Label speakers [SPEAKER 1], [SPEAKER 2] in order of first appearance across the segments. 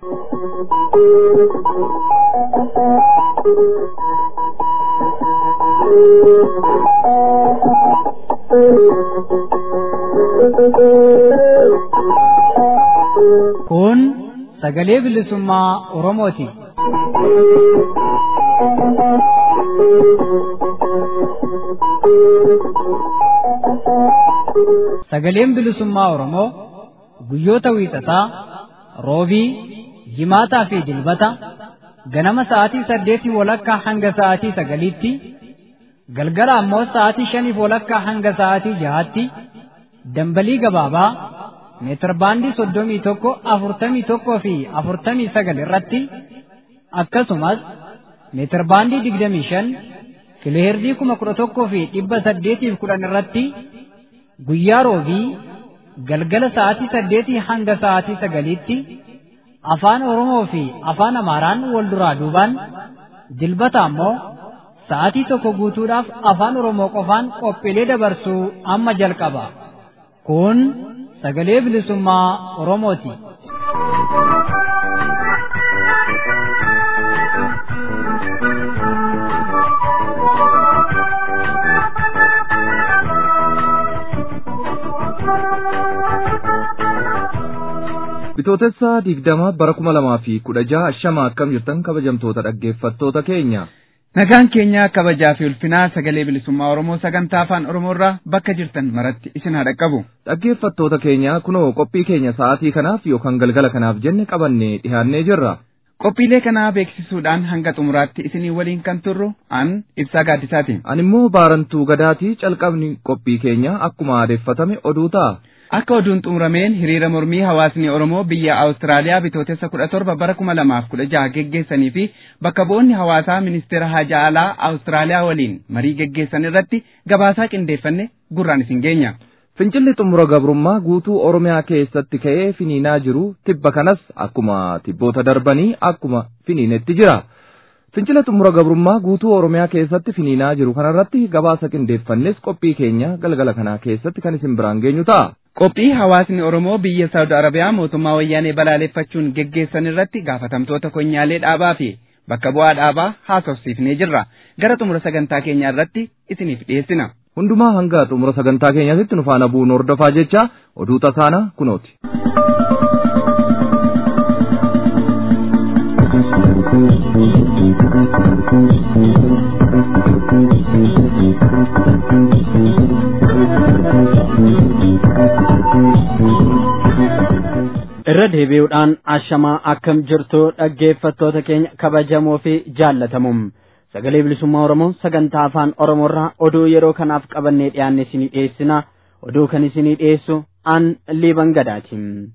[SPEAKER 1] Kun sagalee bilisummaa Oromooti. Sagaleen bilisummaa Oromoo guyyoota wiixataa, roobii, jimaataa fi dilbata ganama sa'aatii saddeetii walakkaa hanga sa'aatii sagaliitti, galgala ammoo sa'aatii shaniif walakkaa hanga sa'aatii jahaatti dambalii gabaabaa meetirbaandii soddomii tokko afurtamii tokkoo fi afurtamii sagal irratti akkasumas meetirbaandii digdamii shan kiloheerdii kuma kudha tokkoo fi dhibba saddeetiif kudhan irratti guyyaa roobii galgala sa'aatii saddeetii hanga sa'aatii sagaliitti afaan Oromoo fi afaan Amaaraan wal duraa duubaan dilbata ammoo sa'aatii tokko guutuudhaaf afaan Oromoo qofaan qophiilee dabarsuu amma jalqaba. Kun sagalee bilisummaa Oromooti.
[SPEAKER 2] Bitootessa digdama bara kuma lamaa fi kudha jaha shama akkam jirtan kabajamtoota dhaggeeffattoota keenya.
[SPEAKER 3] Nagaan keenya kabajaa fi ulfinaa sagalee bilisummaa Oromoo sagantaa afaan Oromoorraa bakka jirtan maratti isin haa dhaqqabu.
[SPEAKER 2] Dhaggeeffattoota keenya kunoo qophii keenya sa'aatii kanaaf yookaan galgala kanaaf jenne qabannee dhiyaannee jirra.
[SPEAKER 3] Qophiilee kanaa beeksisuudhaan hanga xumuraatti isinii waliin kan turru an ibsaa gaaddisaati.
[SPEAKER 2] Ani immoo baarantuu gadaatii calqabni qophii keenya akkuma aadeeffatame oduu ta'a.
[SPEAKER 3] Akka oduun xumurameen hiriira mormii hawaasni Oromoo biyya Awustiraaliyaa bitootessa kudha torba bara kuma lamaaf kudha jaha geggeessanii fi bakka bu'oonni hawaasaa ministeera haja alaa Awustiraaliyaa waliin marii geggeessan irratti gabaasaa qindeeffanne gurraan isin geenya.
[SPEAKER 2] Fincilli xumura gabrummaa guutuu Oromiyaa keessatti ka'ee finiinaa jiru tibba kanas akkuma tibboota darbanii akkuma finiinetti jira. Fincila xumura gabrummaa guutuu Oromiyaa keessatti finiinaa jiru kanarratti gabaasa qindeeffannes qophii keenya galgala kanaa keessatti kan isin biraan geenyu ta'a.
[SPEAKER 3] Qophii hawaasni Oromoo biyya Saawud Arabiyaa mootummaa wayyaanee balaaleffachuun geggeessan irratti gaafatamtoota konyaalee dhaabaa fi bakka bu'aa dhaabaa haasofsiifnee jirra. Gara xumura sagantaa keenyaa irratti isiniif dhiyeessina.
[SPEAKER 2] Hundumaa hanga xumura sagantaa keenyaatti nu faana bu'uun hordofaa jecha oduu tasaana kunooti.
[SPEAKER 4] irra deebi'uudhaan ashamaa akkam jirtu dhaggeeffattoota keenya kabajamoo fi jaallatamuum sagalee bilisummaa oromoo sagantaa afaan oromoorraa oduu yeroo kanaaf qabannee dhiyaanne isinii dhiyeessina oduu kan isinii dhiyeessu an liiban gadaati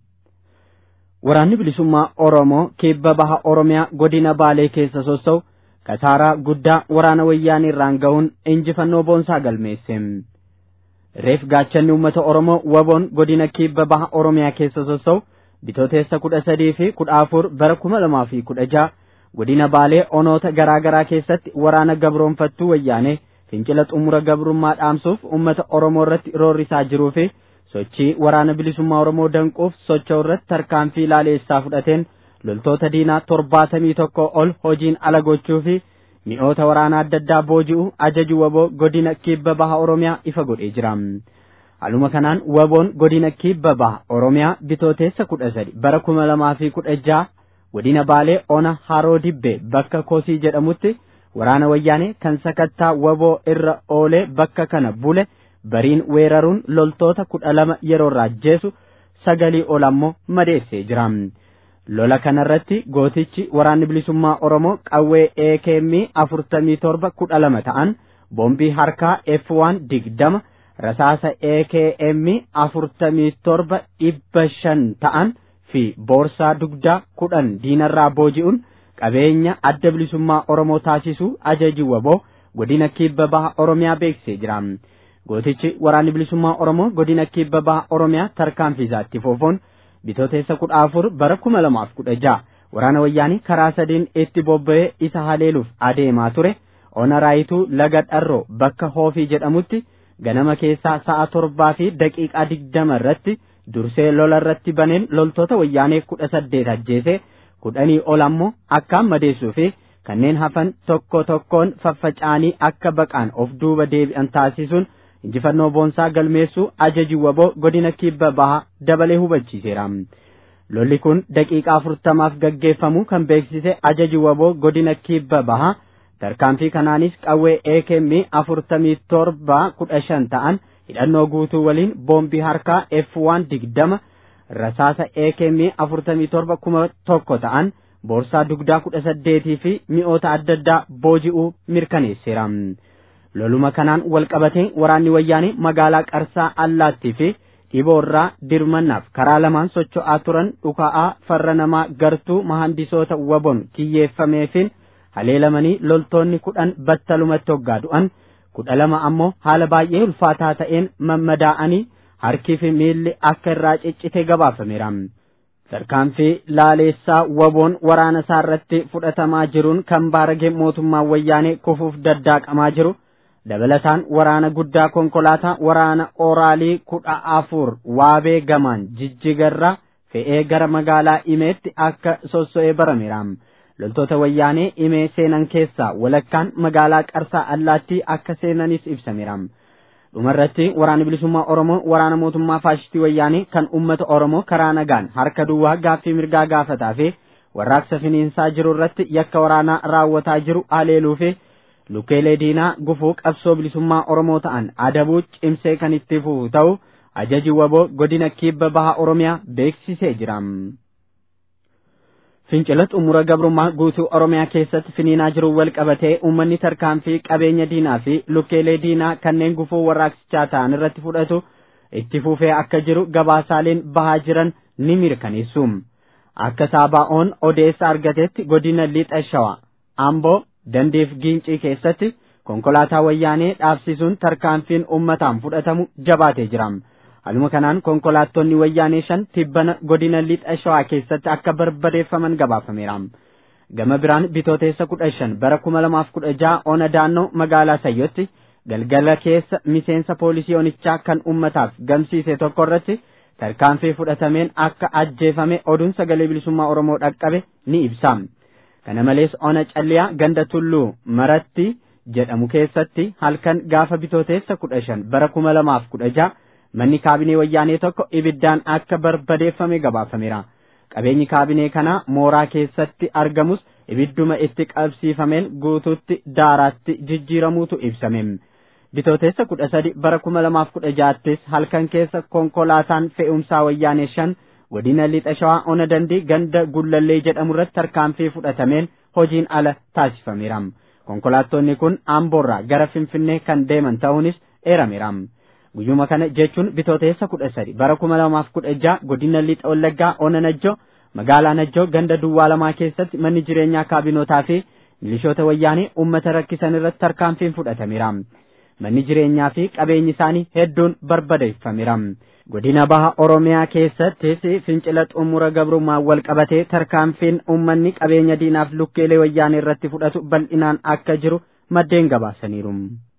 [SPEAKER 4] waraanni bilisummaa oromoo kibba baha oromiyaa godina baalee keessa sossa'u kasaaraa guddaa waraana wayyaanii irraan ga'uun injifannoo boonsaa galmeesse reef gaachanni uummata oromoo waboon godina kibba baha oromiyaa keessa sossa'u bitooteessa kudha sadii fi kudha afur bara kuma lamaa fi kudha jaha godina baalee onoota garaa garaa keessatti waraana gabroonfattuu wayyaanee fincila xumura gabrummaa dhaamsuuf uummata oromoo irratti roorrisaa jiruu fi sochii waraana bilisummaa oromoo danquuf socho'u irratti tarkaanfii ilaaleessaa fudhateen loltoota diinaa torbaatamii tokko ol hojiin ala gochuu fi mi'oota waraanaa adda addaa booji'u ajaju waboo godina kibba baha oromiyaa ifa godhee jira. Haaluma kanaan waboon godina kibba baha Oromiyaa bitooteessa kudha sadi bara kuma lamaa fi kudha jaha godina Baalee ona Haroo Dibbee bakka Kosii jedhamutti waraana wayyaanee kan sakattaa waboo irra oolee bakka kana bule bariin weeraruun loltoota kudha lama yeroo ajjeesu sagalii ol ammoo madeessee jira. Lola kanarratti gootichi waraanni bilisummaa Oromoo qawwee AKM afurtamii torba kudha lama ta'an boombii harkaa F1 digdama rasaasa AKM afurtamii torba dhibba shan ta'an fi boorsaa dugdaa kudhan diinarraa booji'uun qabeenya adda bilisummaa Oromoo taasisuu ajaji waboo godina kibba baha Oromiyaa beeksisee jira. Gootichi waraanni bilisummaa Oromoo godina kibba baha Oromiyaa tarkaanfiisaatti foofoon bitooteessa kudha afur bara kuma lamaaf kudha jaha waraana wayyaanii karaa sadiin itti bobba'ee isa haleeluuf adeemaa ture ona raayituu laga dharroo bakka hoofii jedhamutti ganama keessaa sa'a torbaa fi daqiiqaa digdama irratti dursee lola irratti baneen loltoota wayyaanee kudha saddeet ajjeese kudhanii ol ammoo akkaan madeessuu fi kanneen hafan tokko tokkoon faffaca'anii akka baqaan of duuba deebi'an taasisuun injifannoo boonsaa galmeessuu ajaji waboo godina kibba bahaa dabalee hubachiiseera. Lolli kun daqiiqaa afurtamaaf gaggeeffamu kan beeksise ajaji waboo godina kibba bahaa tarkaanfii kanaanis qawwee AKM afurtamii torba kudha shan ta'an hidhannoo guutuu waliin boombii harkaa F1 digdama rasaasa AKM afurtamii torba kuma tokko ta'an boorsaa dugdaa kudha saddeetii fi mi'oota adda addaa booji'uu mirkaneesseera. Loluma kanaan walqabatee waraanni wayyaanee magaalaa Qarsaa Allaattii fi dhiboorraa dirmannaaf karaa lamaan socho'aa turan dhuka'aa farra namaa gartuu mahandisoota wabon kiyyeeffameefin haleelamanii loltoonni kudhan battalumatti hoggaa du'an kudha lama ammoo haala baay'ee ulfaataa ta'een mammadaa'anii harkii fi miilli akka irraa ciccite gabaafameera. Tarkaanfii laaleessaa waboon waraana isaa irratti fudhatamaa jiruun kan baarage mootummaan wayyaanee kufuuf daddaaqamaa jiru. dabalataan waraana guddaa konkolaataa waraana oraalii kudha afur waabee gamaan jijjigarraa fe'ee gara magaalaa imeetti akka sosso'ee barameera. Loltoota wayyaanee imee seenan keessaa walakkaan magaalaa qarsaa allaattii akka seenanis ibsameera. Dhumarratti waraanni bilisummaa Oromoo waraana mootummaa faashistii wayyaanee kan uummata Oromoo karaa nagaan harka duwwaa gaaffii mirgaa gaafataa fi warraaqsa finiinsaa jiru irratti yakka waraanaa raawwataa jiru haleeluu fi Lukeelee diinaa gufuu qabsoo bilisummaa Oromoo ta'an adabuu cimsee kan itti fufu ta'u ajaji waboo godina kibba baha Oromiyaa beeksisee jira. Fincila xumura gabrummaa guutuu Oromiyaa keessatti finiinaa jiru wal qabatee uummanni tarkaanfii qabeenya diinaa fi lukeelee diinaa kanneen gufuu warraaqsichaa ta'an irratti fudhatu itti fufee akka jiru gabaasaaleen bahaa jiran ni mirkaneessu. Akka saabaa'oon odeessa argatetti godina lixa shawaa Amboo dandiif giincii keessatti konkolaataa wayyaanee dhaabsisuun tarkaanfiin uummataan fudhatamu jabaatee jira. Haluma kanaan konkolaattonni wayyaanee shan tibbana godina lixa shawaa keessatti akka barbadeeffaman gabaafameera. Gama biraan bitooteessa kudha shan bara kuma lamaaf kudha jaha ona daannoo magaalaa Sayyotti galgala keessa miseensa poolisii onichaa kan uummataaf gamsiise tokko irratti tarkaanfii fudhatameen akka ajjeefame oduun sagalee bilisummaa Oromoo dhaqqabe ni ibsa. kana malees ona calliyaa ganda tulluu maratti jedhamu keessatti halkan gaafa bitooteessa kudha shan bara kuma lamaaf kudha jaha manni kaabinee wayyaanee tokko ibiddaan akka barbadeeffame gabaafameera. Qabeenyi kaabinee kanaa mooraa keessatti argamus ibidduma itti qabsiifameen guutuutti daaraatti jijjiiramuutu ibsame. Bitooteessa kudha sadi bara kuma lamaaf kudha jahattis halkan keessa konkolaataan fe'umsaa wayyaanee shan godina lixa shawaa ona dandii ganda gullallee jedhamu irratti tarkaanfii fudhatameen hojiin ala taasifameera. Konkolaattonni kun Amboorraa gara Finfinnee kan deeman ta'uunis eerameera. Guyyuma kana jechuun bitooteessa kudha sadi bara kuma lamaaf kudha jaha godina lixa wallaggaa ona najjoo magaalaa najjoo ganda duwwaa lamaa keessatti manni jireenyaa kaabinootaa fi milishoota wayyaanee uummata rakkisan irratti tarkaanfiin fudhatameera. Manni jireenyaa fi qabeenyi isaanii hedduun barbadeeffameera. godina baha oromiyaa keessattis fincila xumura gabrummaa wal qabatee tarkaanfiin uummanni qabeenya diinaaf lukkeelee wayyaanee irratti fudhatu bal'inaan akka jiru maddeen gabaasaniiru.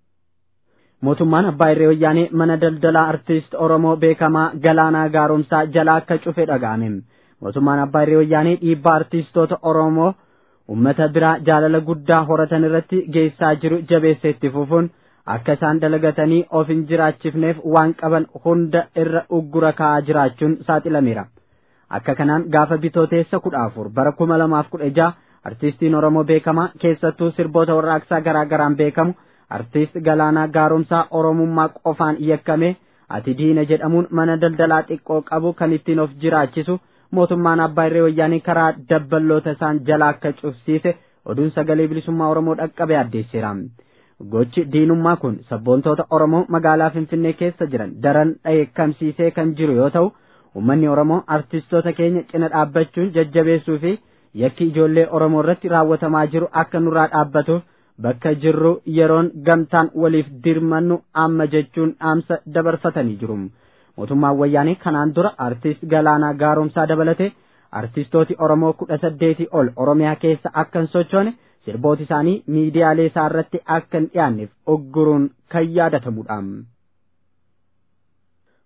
[SPEAKER 4] Mootummaan abbaa irree wayyaanee mana daldalaa artiist Oromoo beekamaa Galaanaa Gaaromsaa jala akka cufe dhaga'ame. Mootummaan abbaa irree wayyaanee dhiibbaa artiistoota Oromoo uummata biraa jaalala guddaa horatan irratti geessaa jiru jabeessee itti fufuun akka isaan dalagatanii of hin jiraachifneef waan qaban hunda irra uggura kaa'aa jiraachuun saaxilameera. Akka kanaan gaafa bitooteessa kudha afur bara kuma lamaaf kudha jaha artiistiin Oromoo beekamaa keessattuu sirboota warraaqsaa garaa garaan beekamu artiist Galaanaa Gaaromsaa Oromummaa qofaan yakkame ati diina jedhamuun mana daldalaa xiqqoo qabu kan ittiin of jiraachisu mootummaan abbaa irree wayyaanii karaa dabballoota isaan jala akka cufsiise oduun sagalee bilisummaa Oromoo dhaqqabe addeesseera. Gochi diinummaa kun sabboontoota Oromoo magaalaa Finfinnee keessa jiran daran dheekkamsiisee kan jiru yoo ta'u, uummanni Oromoo artistoota keenya cina dhaabbachuun jajjabeessuu fi yakki ijoollee Oromoo irratti raawwatamaa jiru akka nurraa dhaabbatuuf bakka jirru yeroon gamtaan waliif dirmannu amma jechuun dhaamsa dabarfatanii jiru. Mootummaan wayyaanee kanaan dura artist Galaanaa Gaaromsaa dabalate artistooti Oromoo kudha saddeetii ol Oromiyaa keessa akka hin sochoone sirbooti isaanii miidiyaalee isaa irratti akka hin dhiyaanneef ogguruun kan yaadatamudha.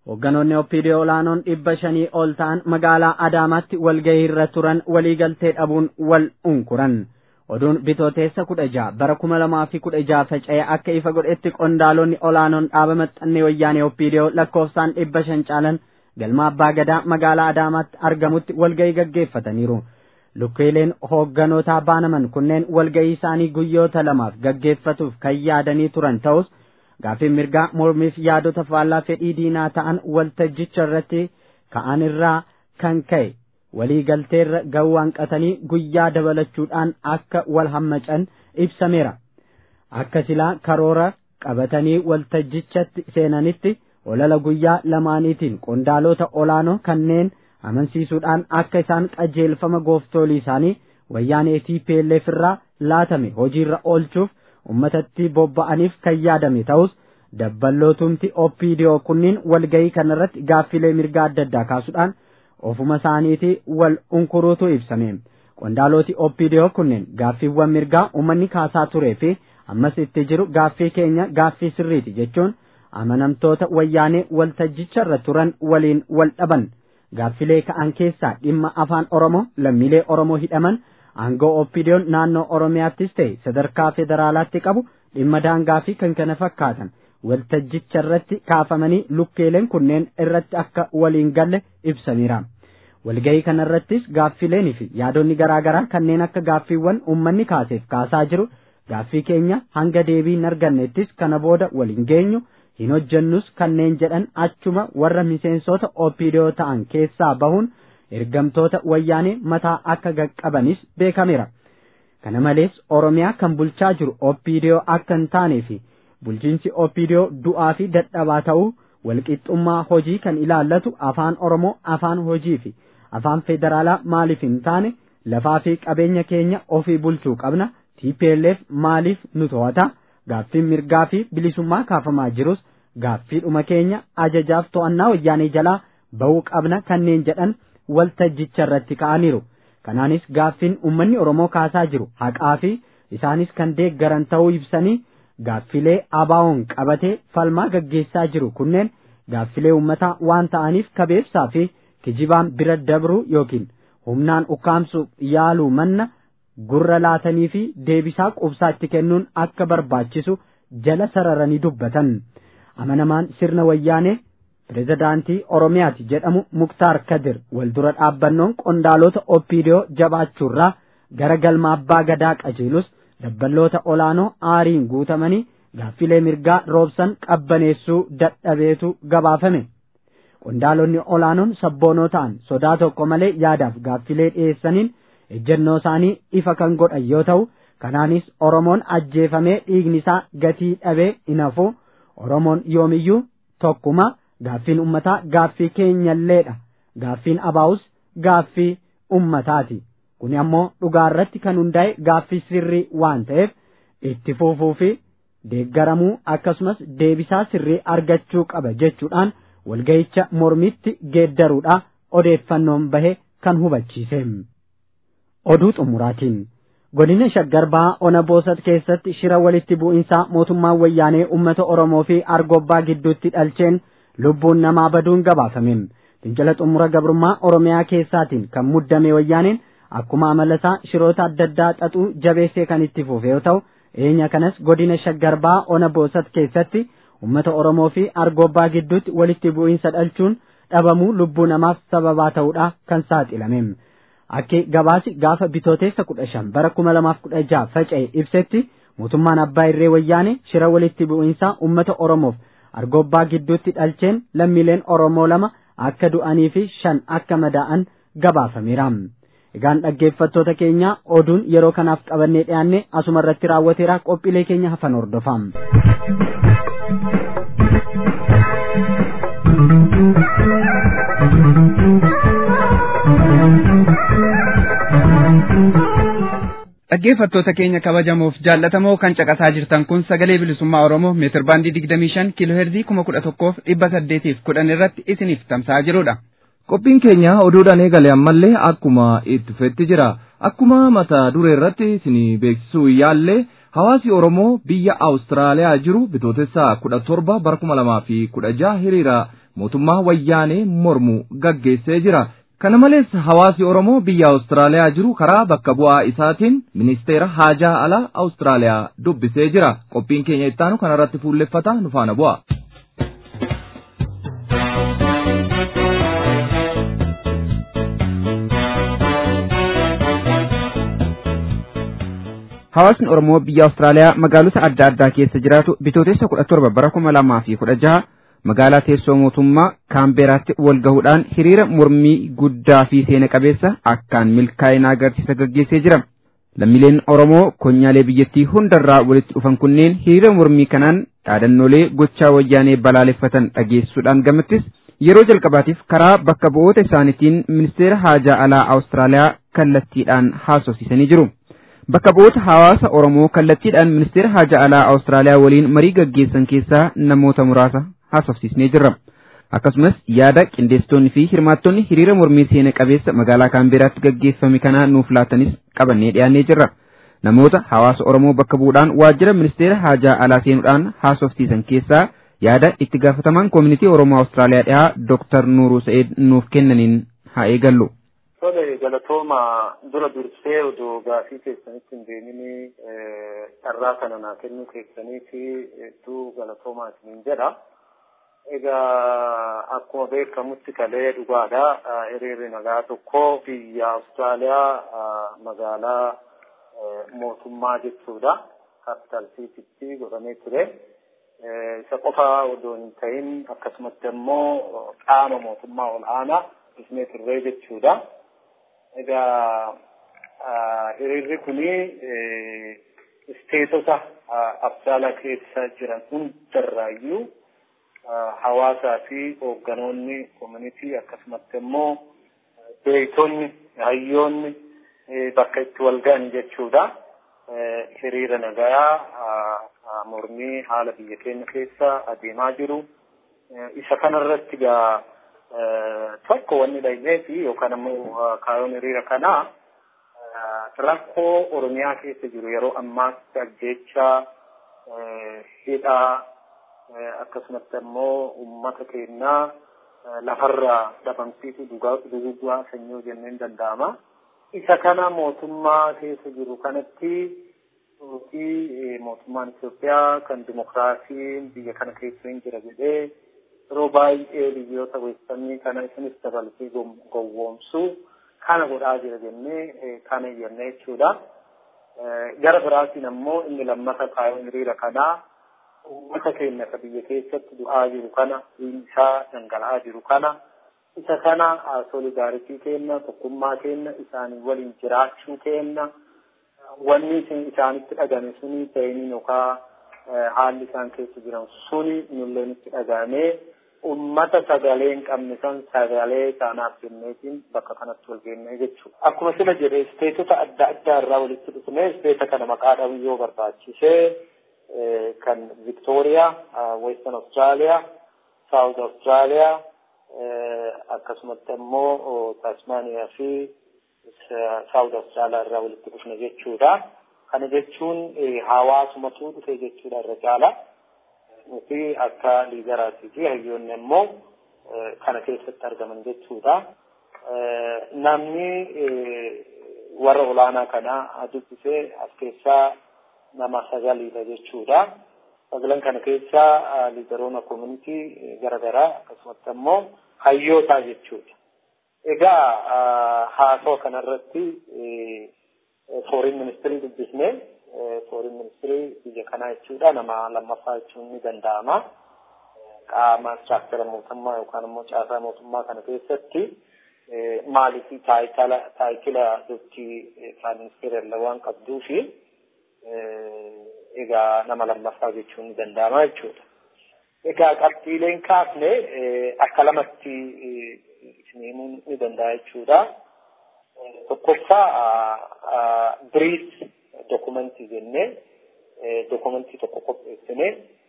[SPEAKER 4] Hoogganoonni OPDO olaanoon dhibba shanii ol ta'an magaalaa Adaamaatti walgahii irra turan waliigaltee dhabuun wal unkuran. Oduun bitooteessa kudha jaha bara kuma lamaa fi kudha jaha faca'ee akka ifa godhetti qondaalonni olaanoon dhaaba maxxannee wayyaanee OPDO lakkoofsaan dhibba shan caalan galma abbaa gadaa magaalaa Adaamaatti argamutti walgahii gaggeeffataniiru. Lukkeeleen hoogganotaa baanaman kunneen walgahii isaanii guyyoota lamaaf gaggeeffatuuf kan yaadanii turan ta'us gaaffiin mirgaa mormiif yaadota faallaa fedhii diinaa ta'an waltajjicha irratti ka'an irraa kan ka'e walii galteerra ga'uu hanqatanii guyyaa dabalachuudhaan akka wal hammacan ibsameera. Akka silaa karoora qabatanii waltajjichatti seenanitti olala guyyaa lamaaniitiin qondaalota olaanoo kanneen amansiisuudhaan akka isaan qajeelfama gooftolii isaanii wayyaanee TPLF irraa laatame hojiirra oolchuuf ummatatti bobba'aniif kan yaadame ta'us dabballootumti OPDO kunniin walgahii kanarratti gaaffilee mirgaa adda addaa kaasuudhaan ofuma isaaniitii wal unkuruutu ibsame. Qondaaloti OPDO kunneen gaaffiiwwan mirgaa uummanni kaasaa turee fi ammas itti jiru gaaffii keenya gaaffii sirriiti jechuun amanamtoota wayyaanee waltajjicharra turan waliin wal dhaban. Gaaffilee ka'an keessaa dhimma afaan Oromoo lammiilee Oromoo hidhaman aangoo OPDO'n naannoo Oromiyaattis ta'e sadarkaa federaalaatti qabu dhimma daangaa fi kan kana fakkaatan waltajjicha irratti kaafamanii lukkeeleen kunneen irratti akka waliin galle ibsameera. Walgahii kanarrattis gaaffileenii fi yaadonni garaagaraa kanneen akka gaaffiiwwan uummanni kaaseef kaasaa jiru gaaffii keenya hanga deebii hin argannettis kana booda waliin geenyu hin hojjennus kanneen jedhan achuma warra miseensota OPDO ta'an keessaa bahuun ergamtoota wayyaanee mataa akka qaqqabanis beekameera. Kana malees Oromiyaa kan bulchaa jiru OPDO akka hin taanee fi bulchiinsi OPDO du'aa fi dadhabaa ta'uu walqixxummaa hojii kan ilaallatu afaan Oromoo afaan hojii fi afaan federaalaa maaliif hin taane lafaa fi qabeenya keenya ofii bulchuu qabna TPLF maaliif nu to'ata gaaffiin mirgaa fi bilisummaa kaafamaa jirus gaaffiidhuma keenya ajajaaf to'annaa wayyaanee jalaa ba'uu qabna kanneen jedhan waltajjicha irratti ka'aniiru. Kanaanis gaaffiin uummanni Oromoo kaasaa jiru haqaa fi isaanis kan deeggaran ta'uu ibsanii gaaffilee abaawoon qabatee falmaa gaggeessaa jiru kunneen gaaffilee uummataa waan ta'aniif kabeebsaa fi kijibaan bira dabruu yookiin humnaan ukkaamsuuf yaaluu manna gurra laatanii fi deebisaa qubsaatti kennuun akka barbaachisu jala sararanii dubbatan. Amanamaan sirna wayyaanee pirezidaantii Oromiyaati jedhamu Muktaar Kadir waldura dhaabbannoon qondaalota OPDO jabaachuurraa gara galma abbaa gadaa qajeelus dabballoota olaanoo aariin guutamanii gaaffilee mirgaa roobsan qabbaneessuu dadhabeetu gabaafame. Qondaalonni olaanoon sabboonoo ta'an sodaa tokko malee yaadaaf gaaffilee dhiyeessaniin ejjennoo isaanii ifa kan godhan yoo ta'u kanaanis Oromoon ajjeefamee dhiigni isaa gatii dhabee hin hafu Oromoon yoomiyyuu tokkuma gaaffiin ummataa gaaffii keenyalleedha gaaffiin abaa'us gaaffii ummataati kuni ammoo dhugaarratti kan hundaa'e gaaffii sirrii waan ta'eef itti fufuu fi deeggaramuu akkasumas deebisaa sirrii argachuu qaba jechuudhaan walga'icha mormitti geeddaruudha odeeffannoon bahe kan hubachiise. Oduu xumuraatiin godina shaggar bahaa ona boosat keessatti shira walitti bu'insaa mootummaan wayyaanee uummata Oromoo fi argobbaa gidduutti dhalcheen lubbuun namaa baduun gabaafame. Fincila xumura gabrummaa Oromiyaa keessaatiin kan muddame wayyaaneen akkuma amalasaa shiroota adda addaa xaxuu jabeessee kan itti fufe yoo ta'u eenya kanas godina shaggar bahaa ona boosat keessatti uummata Oromoo fi argobbaa gidduutti walitti bu'insa dhalchuun dhabamuu lubbuu namaaf sababaa ta'uudha kan saaxilame. Akki gabaasi gaafa bitooteessa kudha shan bara kuma lamaaf kudha jaha faca'e ibsetti mootummaan abbaa irree wayyaane shira walitti bu'insaa uummata Oromoof argobbaa gidduutti dhalcheen lammiileen Oromoo lama akka du'anii fi shan akka madaa'an gabaafameera. Egaan dhaggeeffattoota keenya oduun yeroo kanaaf qabannee dhiyaanne asuma irratti raawwateera qophiilee keenya hafan hordofaa.
[SPEAKER 3] Dhaggeeffattoota keenya kabajamoof jaallatamoo kan caqasaa jirtan kun sagalee bilisummaa Oromoo meetir baandii digdamii shan kiiloo heerzii kuma kudha tokkoof dhibba saddeetiif kudhan irratti isiniif tamsa'aa jirudha.
[SPEAKER 2] Qophiin keenya oduudhaan eegale ammallee akkuma itti fufetti jira. Akkuma mata duree irratti isinii beeksisuu yaallee hawaasi Oromoo biyya Awustiraaliyaa jiru bitootessa kudha torba bara kuma lamaa fi kudha jaha hiriira mootummaa wayyaanee mormu gaggeessee jira. Kana malees hawaasi Oromoo biyya Awustiraaliyaa jiru karaa bakka bu'aa isaatiin ministeera haajaa alaa Awustiraaliyaa dubbisee jira. Qophiin keenya ittaanu kanarratti fuulleffata nu faana bu'a.
[SPEAKER 3] Hawaasni Oromoo biyya Awustiraaliyaa magaalota adda addaa keessa jiraatu bitootessa kudha torba bara kuma lamaa fi kudha jaha magaalaa teessoo mootummaa Kaambeeraatti wal gahuudhaan hiriira mormii guddaa fi seena qabeessa akkaan milkaa'ina agarsiisa gaggeessee jira. Lammiileen Oromoo konyaalee biyyattii hundarraa walitti dhufan kunneen hiriira mormii kanaan dhaadannoolee gochaa wayyaanee balaaleffatan dhageessuudhaan gamattis yeroo jalqabaatiif karaa bakka bu'oota isaaniitiin ministeera haajaa alaa Awustiraaliyaa kallattiidhaan haasofsiisanii jiru. Bakka bu'oota hawaasa Oromoo kallattiidhaan ministeera haajaa alaa Awustiraaliyaa waliin marii gaggeessan keessaa namoota muraasa haasofsiisnee jirra. Akkasumas yaada qindeessitoonni fi hirmaattonni hiriira mormii seena qabeessa magaalaa Kaambeeraatti gaggeeffame kanaa nuuf laatanis qabannee dhiyaannee jirra. Namoota hawaasa Oromoo bakka bu'uudhaan waajjira ministeera haajaa alaa seenuudhaan haasofsiisan keessaa yaada itti gaafatamaan koomunitii Oromoo Awustiraaliyaa dhiyaa Dooktar Nuuruu Sa'eed nuuf kennaniin haa eegallu.
[SPEAKER 5] Tole galatooma dura dursee odoo gaafii keessanitti hin deemini carraa kana naa kennuu keessaniiti hedduu galatoomaa isiniin jedha. Egaa akkuma beekamutti kalee dhugaadha. Hiriirri nagaa tokko biyya Awustiraaliyaa magaalaa mootummaa jechuudha. Kapital Siitiitti godhamee ture. Isa qofa odoo hin ta'in akkasumatti immoo qaama mootummaa ol aanaa ibsinee turree jechuudha. Egaa hiriirri kuni isteetota Awustiraaliyaa keessa jiran hundarraayyuu hawaasaa fi hoogganoonni koominitii akkasumatti immoo beektonni hayyoonni bakka itti wal ga'an jechuudha. Hiriira nagaa mormii haala biyya keenya keessa adeemaa jiru. Isa kanarratti gaa tokko wanni dhagee fi yookaan immoo kaayoon hiriira kanaa rakkoo Oromiyaa keessa jiru yeroo ammaatti ajjeechaa hidhaa akkasumatti immoo uummata keenyaa lafarraa dhabamsiisuu dugugaa sanyii jenneen danda'ama. Isa kana mootummaa keessa jiru kanatti yookiin mootummaan Itoophiyaa kan dimokiraasiin biyya kana keessa hin jira jedhee yeroo baay'ee biyyoota weessanii kana isinis dabalatee gowwoomsuu kana godhaa jira jennee kana jennee jechuudha. Gara biraatiin ammoo inni lammata kaayoon hiriira kanaa uummata keenya ka biyya keessatti du'aa jiru kana isaa dhangala'aa jiru kana isa kana solidaaritii keenya tokkummaa keenya isaanii waliin jiraachuu keenya wanni isin isaanitti dhagame suni ta'iniin yookaan haalli isaan keessa jiran suni nullee nutti dhagamee ummata sagalee hin qabne san sagalee isaanaaf jenneetiin bakka kanatti wal geennee jechuudha. Akkuma sila jedhe isteetota adda addaa irraa walitti dhufnee isteeta kana maqaa dhabu yoo barbaachisee kan Victoria, Western Australia, South Australia, akkasumatti immoo Tasmania fi South Australia irraa walitti dhufne jechuudha. Kana jechuun hawaasumatu dhufe jechuudha irra caala. Nuti akka liidaraatii fi hayyoonni immoo kana keessatti argaman jechuudha. Namni warra olaanaa kana dubbisee as keessaa nama sagaliidha jechuudha. Sagalan kana keessa liidaroota koomunitii garaagaraa akkasumatti immoo hayyootaa jechuudha. Egaa haasoo kanarratti fooriin ministirii dubbisne fooriin ministirii biyya kanaa jechuudha nama lammaffaa jechuun ni danda'ama. Qaama istiraakchara mootummaa yookaan immoo caasaa mootummaa kana keessatti maaliif taayitila dooktii prime ministeera waan qabduu fi egaa nama lammaffaa jechuun ni danda'ama jechuudha. Egaa qabxiileen kaafne akka lamatti isin himuun ni danda'a jechuudha. Tokkoffaa biriis dokumentii jennee dokumentii tokko qopheessine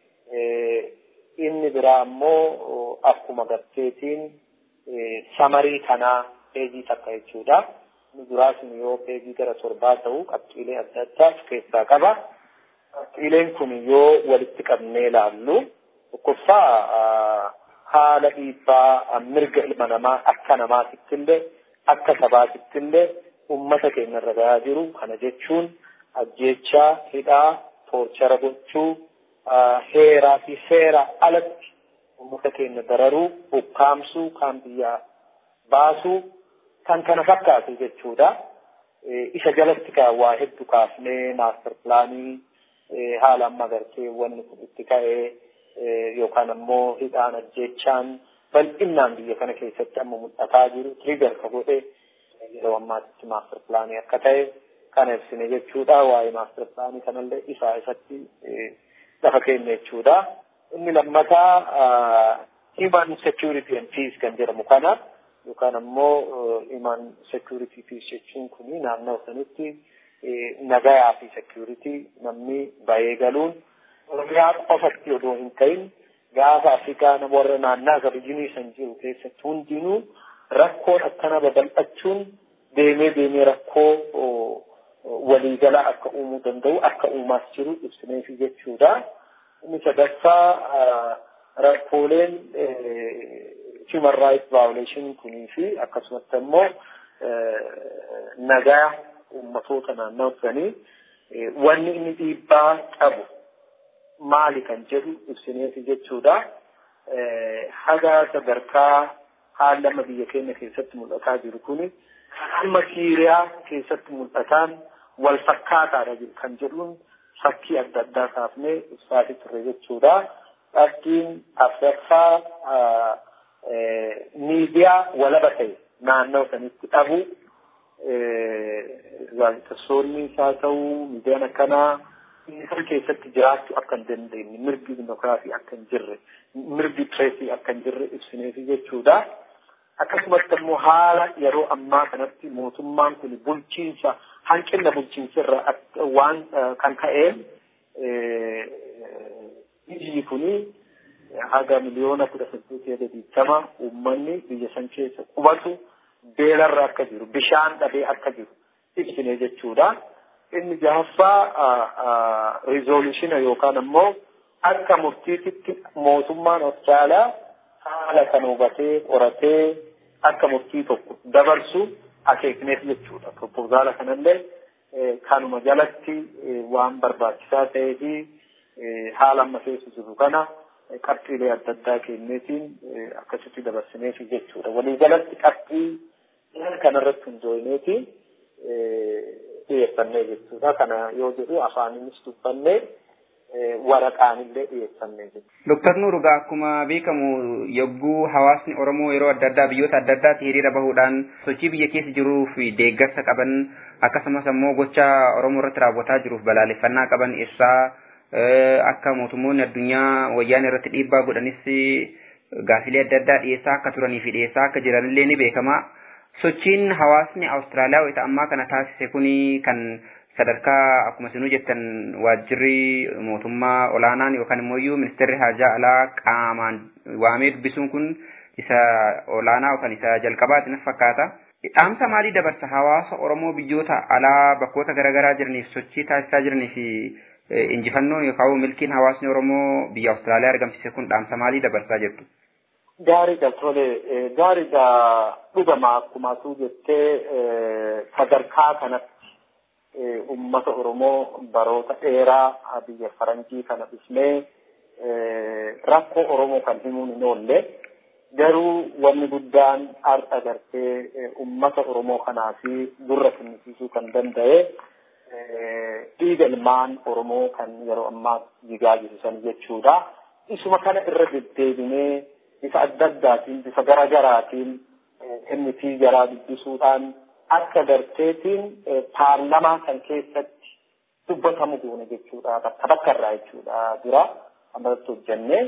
[SPEAKER 5] inni biraa ammoo akkuma garteetiin samarii kanaa peejii takka jechuudha. Inni biraa sun yoo peejii gara torbaa ta'u qabxiilee adda addaa of keessaa qaba. Qabxiileen kun yoo walitti qabnee ilaallu tokkoffaa haala dhiibbaa mirga ilma namaa akka namaatitti illee akka sabaatitti illee ummata keenya irra gahaa jiru kana jechuun ajjeechaa hidhaa toorchara gochuu heeraa fi seera alatti ummata keenya dararuu ukkaamsuu kaan biyyaa baasuu kan kana fakkaatu jechuudha. Isa jalatti kaa waa hedduu kaafnee maaster pilaanii haala amma gartee wanni kun itti ka'ee yookaan ammoo hidhaan ajjeechaan bal'inaan biyya kana keessatti amma mul'ataa jiru tiriigar ka godhe yeroo ammaatitti maaster pilaanii akka ta'e kana ibsine jechuudha. Waa'ee maaster pilaanii kanallee isaa isatti lafa keenya jechuudha. Inni lammataa human security and peace kan jedhamu kana yookaan ammoo human security peace jechuun kuni naannoo sanitti nagayaa fi security namni bahee galuun oromiyaa qofatti odoo hin ta'in gaafa afrikaa nama warra naannaa gabiyyiinii san jiru keessatti hundinuu rakkoon akkana babal'achuun deemee deemee rakkoo waliigalaa akka uumuu danda'u akka uumaas jiru ibsineefi jechuudha. Inni sadaffaa rakkooleen human rights violation kunii fi akkasumatti immoo nagaa uummatoota naannoo sanii wanni inni dhiibbaa qabu maali kan jedhu ibsineefi jechuudha. Haga sadarkaa haala amma biyya keenya keessatti mul'ataa jiru kuni amma Siiriyaa keessatti mul'ataan wal fakkaataadha kan jedhuun fakkii adda addaa kaafnee ibsaatii turre jechuudha. Dhabbiin afraffaa miidiyaa walaba ta'e naannoo sanitti dhabu gaazexeessonni isaa ta'uu miidiyaan akkanaa isaan keessatti jiraachuu akka hin dandeenye mirgi dimokiraasii akka hin jirre mirgi pireesii akka hin jirre ibsineefi jechuudha. Akkasumatti immoo haala yeroo ammaa kanatti mootummaan kun bulchiinsa hanqina bulchiinsa irra waan kan ka'een biyyi kuni haga miliyoona kudha saddeetii hanga digdama uummanni biyya san keessa qubatu beelarra akka jiru bishaan dhabee akka jiru ibsine jechuudha. Inni jahaffaa rizoolushina yookaan ammoo akka murtiititti mootummaan Austraaliyaa haala kan hubatee qoratee akka murtii tokko dabarsu akeekneef jechuudha. Propozaala kanallee kanuma jalatti waan barbaachisaa ta'ee fi haala amma keessa jiru kana qabxiilee adda addaa kenneetiin akkasitti dabarsineef jechuudha. Walii jalatti qabxii kanarratti hundoofneeti dhiyeeffannee jechuudha. Kana yoo jedhu afaaninis dubbannee waraqaanillee dhiyeeffannee jechuudha.
[SPEAKER 3] Dooktar Nuurugaa akkuma beekamu yogguu hawaasni Oromoo yeroo adda addaa biyyoota adda addaatti hiriira bahuudhaan sochii biyya keessa jiruu fi deeggarsa qaban akkasumas ammoo gocha Oromoo irratti raawwataa jiruuf balaaleffannaa qaban ibsaa akka mootummoonni addunyaa wayyaan irratti dhiibbaa godhanis gaafilee adda addaa dhiyeessaa akka turanii fi dhiyeessaa akka jiranillee ni beekama. Sochiin hawaasni Awustiraaliyaa wayita ammaa kana taasise kuni kan sadarkaa akkuma isinuu jettan waajjirri mootummaa olaanaan yookaan immoo ministeerri haajaa alaa qaamaan waamee dubbisuun kun isa olaanaa yookaan isa jalqabaati na fakkaata. Dhaamsa maalii dabarsa hawaasa Oromoo biyyoota alaa bakkoota garaagaraa jiraniif sochii taasisaa jiraniif injifannoon yookaan milkiin hawaasni Oromoo biyya Awustiraaliyaa argamsiise kun dhaamsa maalii dabarsaa jirtu?
[SPEAKER 5] Gaariidha tole gaariidha dhugama akkuma atuu jettee sadarkaa kanatti ummata Oromoo baroota dheeraa biyya faranjii kana dhufnee rakkoo Oromoo kan himuun hin oolle garuu wanni guddaan har'a gartee ummata Oromoo kanaa fi gurra kennisiisuu kan danda'e dhiiga ilmaan Oromoo kan yeroo ammaa jigaa jiru san jechuudha. Isuma kana irra deddeebinee bifa adda addaatiin bifa garagaraatiin himnitii jaraa dubbisuudhaan akka garteetiin paarlamaa kan keessatti dubbatamu goone jechuudha. Bakka bakka irraa jechuudha dura ammalatti hojjennee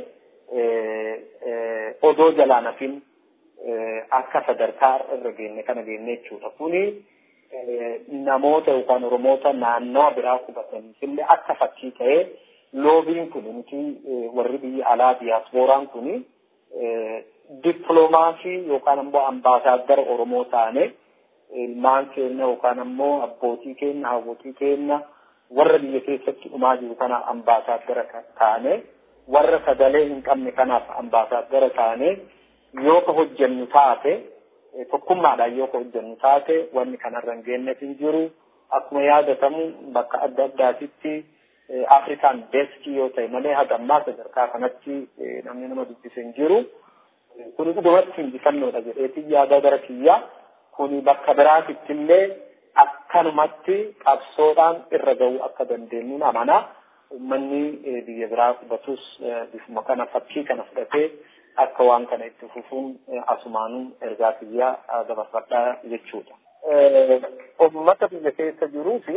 [SPEAKER 5] odoo jalaa nafin akka sadarkaa irra geenne kana geenne jechuudha. Kuni namoota yookaan Oromoota naannoo biraa qubataniif illee akka fakkii ta'ee loobiin kun nuti warri biyya alaa diyaaspooraan kuni dippiloomaasii yookaan ammoo ambaasaaddara Oromoo taane ilmaan keenya yookaan ammoo abbootii keenya hawwotii keenya warra biyya keessatti dhumaa jiru kana ambaasaaddara taane warra sagalee hin qabne kanaaf ambaasaaddara taanee yoo ka hojjennu taate tokkummaadhaan yoo ka hojjennu taate wanni kanarra hin geenyeef hin jiru akkuma yaadatamu bakka adda addaatitti afrikaan deeskii yoo ta'e malee haga ammaa sadarkaa kanatti namni nama dubbise hin jiru. Kuni dhugumatti injifannoodha jedheetiin yaada gara kiyyaa kuni bakka biraatitti illee akkanumatti qabsoodhaan irra ga'uu akka dandeenyu amanaa. Uummanni biyya biraa qubatus bifuma kana fakkii kana fudhatee akka waan kana itti fufuun asumaanuu ergaa kiyyaa dabarfadhaa jechuudha. Uummata biyya keessa jiruu fi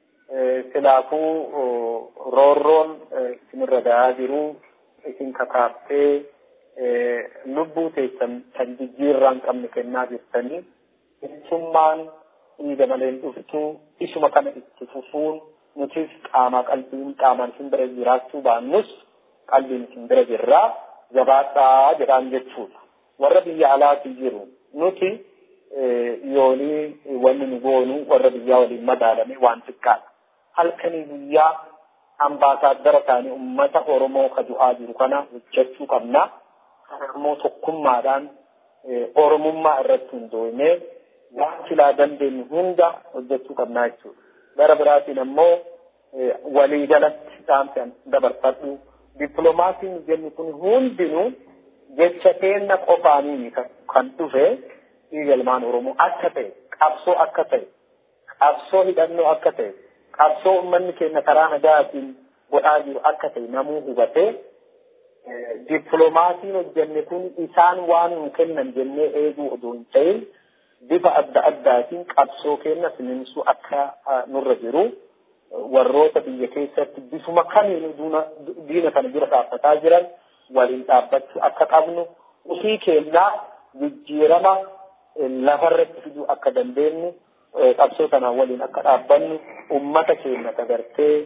[SPEAKER 5] silaafuu roorroon isinirra gahaa jiru isin kakaaftee lubbuu teessan kan jijjiirraa hin qabne kennaa jirtanii bilisummaan dhiiga malee hin dhuftu isuma kana itti fufuun nutis qaamaa qalbiin qaamaan isin bira jiraachuu baannus qalbiin isin bira jirraa jabaadhaa jedhaan jechuudha. Warra biyya alaatii jiru nuti yoonii wanni nu goonu warra biyyaa waliin madaalame waan xiqqaadha. Halkanii guyyaa ambaasaaddara taanii uummata Oromoo ka du'aa jiru kana hojjechuu qabna. Kana immoo tokkummaadhaan Oromummaa irratti hundoonee waan silaa dandeenyu hunda hojjechuu qabna jechuudha. Gara biraatiin ammoo waliigalatti dhaamsan dabarfadhu. Dippiloomaasiin jennu kun hundinuu jecha keenna qofaanii kan dhufe dhiiga ilmaan Oromoo akka ta'e, qabsoo akka ta'e, qabsoo hidhannoo akka ta'e, qabsoo uummanni keenya karaa nagaatiin godhaa jiru akka ta'e namuu hubatee dippiloomaasiin hojjenne kun isaan waan nu kennan jennee eeguu odoo hin ta'in bifa adda addaatiin qabsoo keenya sininsuu akka nurra jiru warroota biyya keessatti bifuma kamiinuu diina kana bira dhaabbataa jiran waliin dhaabbachuu akka qabnu ofii keenyaa jijjiirama lafarratti fiduu akka dandeenyu qabsoo kanaan waliin akka dhaabbannu ummata keenya dagartee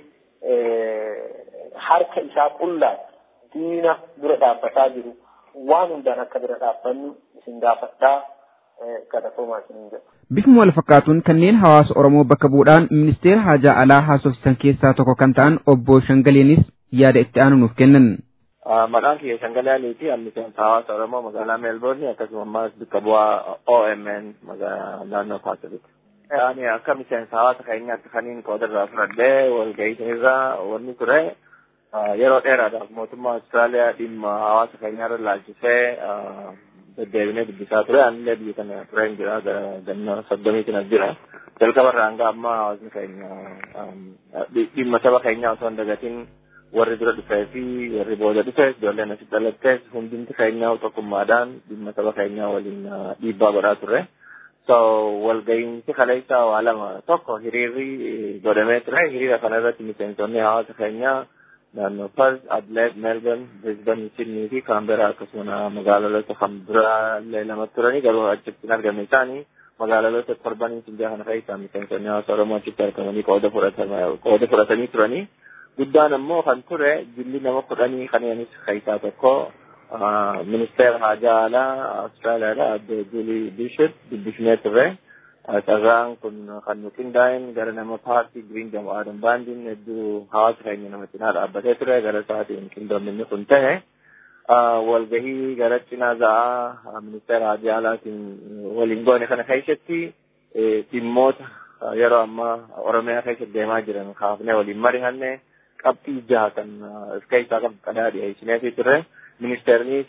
[SPEAKER 5] harka isaa qullaa diina dura dhaabbataa jiru waan hundaan akka bira dhaabbannu isin gaafadhaa kadhatoomaa isin jedha.
[SPEAKER 3] Bifuma wal fakkaatuun kanneen hawaasa Oromoo bakka bu'uudhaan ministeera haajaa alaa haasofsisan keessaa tokko kan ta'an obbo Shangaleenis yaada itti aanu nuuf kennan.
[SPEAKER 6] Maqaan kiyya Shangalee Aliiti miseensa hawaasa Oromoo magaalaa Meelboorni akkasumas bakka bu'aa OMN naannoo Paasifiik. Ani akka miseensa hawaasa keenyaatti kaniin qoodarraa fudhadhee walga'iisanirraa wanni ture yeroo dheeraadhaaf mootummaa Austraaliyaa dhimma hawaasa keenyaarra laalchisee deddeebinee dubbisaa ture anillee biyya kana tureen jira ganna soddomiitiin as jira jalqabarraa hanga ammaa hawaasni keenya dhimma saba keenyaa osoo hin dagatiin warri dura dhufee fi warri booda dhufes ijoolleen asitti dhalattees hundumti keenyaa tokkummaadhaan dhimma saba keenyaa waliin dhiibbaa godhaa turre. So walga'iinsi kaleessa waa lama tokko hiriirri godhamee ture hiriira kana irratti miseensonni hawaasa keenyaa naannoo Perth, Adelaide, Melbourne, Brisbane, Sydney fi Canberra akkasuma magaalota kan biraallee lama turanii garuu achitti hin argamne isaanii magaalota torbanii sinjaa kana keessaa miseensonni hawaasa Oromoo achitti argamanii qooda fudhatanii turanii. Guddaan ammoo kan ture jilli nama kudhanii kanneenis keessaa tokko ministeera haajaa alaa Austraaliyaadha adde Julie Bishop dubbifnee turre. Carraan kun kan nu qindaa'een gara nama paartii Green Demo Adam Baandiin hedduu hawaasa keenya nama cinaa dhaabbatee ture gara isaatiin qindoominni kun ta'e. Walgahii gara cinaa za'aa ministeera haajaa alaatiin waliin goone kana keessatti dhimmoota yeroo ammaa Oromiyaa keessatti deemaa jiran kaafnee waliin mari'anne qabxii jaha kan of keessaa qabu qadaadhi dhiyeessineefii turre. Ministeernis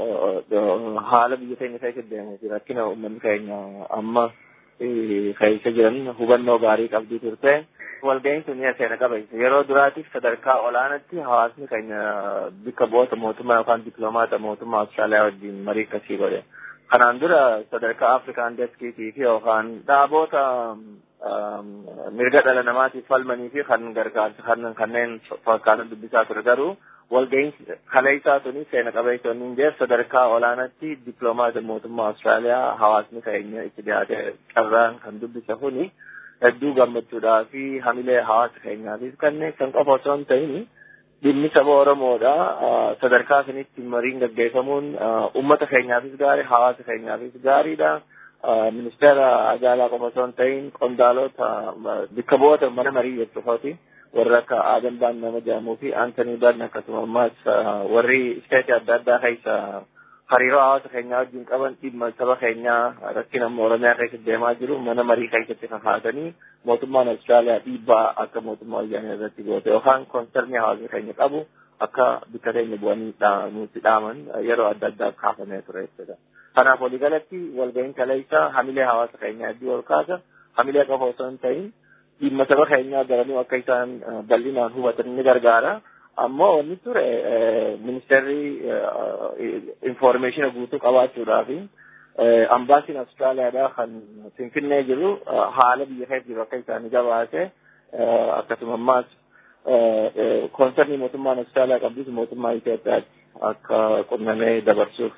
[SPEAKER 6] haala biyya keenya keessatti deemee jira. Rakkina uummanni keenya amma keessa jiran hubannoo gaarii qabdii turte. Walga'iin sun seena qabeessa. Yeroo duraatiif sadarkaa olaanaatti hawaasni keenya bakka bu'oota mootummaa yookaan dippiloomaata mootummaa Austraaliyaa wajjin marii akkasii godhe. Kanaan dura sadarkaa Afrikaan deskiitii fi yookaan dhaaboota mirga dhala namaatiif falmanii fi kan gargaarsa kanneen fakkaatan dubbisaa ture garuu walga'iinsi kaleessaa tuni seena qabeessonni hin jeef sadarkaa olaanaatti dippiloomaata mootummaa Austraaliyaa hawaasni keenya itti dhiyaate carraan kan dubbisa kuni hedduu gammachuudhaa fi hamilee hawaasa keenyaatiif kanneen kan qofa osoo hin ta'in dhimmi saba Oromoodha sadarkaa sanitti mariin gaggeeffamuun uummata keenyaafis gaarii hawaasa keenyaafis gaariidha. ministeera haajaa alaa qofa osoo hin ta'in qondaalota bakka bu'oota mana marii jechuufaati warri akka Aadan Baan nama jedhamuu fi Aantanii Baan akkasuma ammas warri isteetii adda addaa keessa hariiroo hawaasa keenyaa wajjin qaban dhimma saba keenyaa rakkina Oromiyaa keessatti deemaa jiru mana marii keessatti kakaasanii mootummaan Austraaliyaa dhiibbaa akka mootummaa wayyaanee irratti goote yookaan koonsernii hawaasni keenya qabu akka bikka keenya bu'anii nutti dhaaman yeroo adda addaa kaafamee ture jechuudha. Kanaaf waliigalatti walga'iin kaleessa hamilee hawaasa keenyaa hedduu ol kaasa hamilee qofa osoo hin ta'in dhimma saba keenyaa garanuu akka isaan bal'inaan hubatan ni gargaara. Ammoo wanni ture ministeerri informeeshina guutuu qabaachuudhaa fi ambaasiin Austraaliyaadhaa kan Finfinnee jiru haala biyya keessa jiru akka isaanii gabaase akkasuma ammaas koonsernii mootummaan Austraaliyaa qabdus mootummaa Itoophiyaatti akka qunnamee dabarsuuf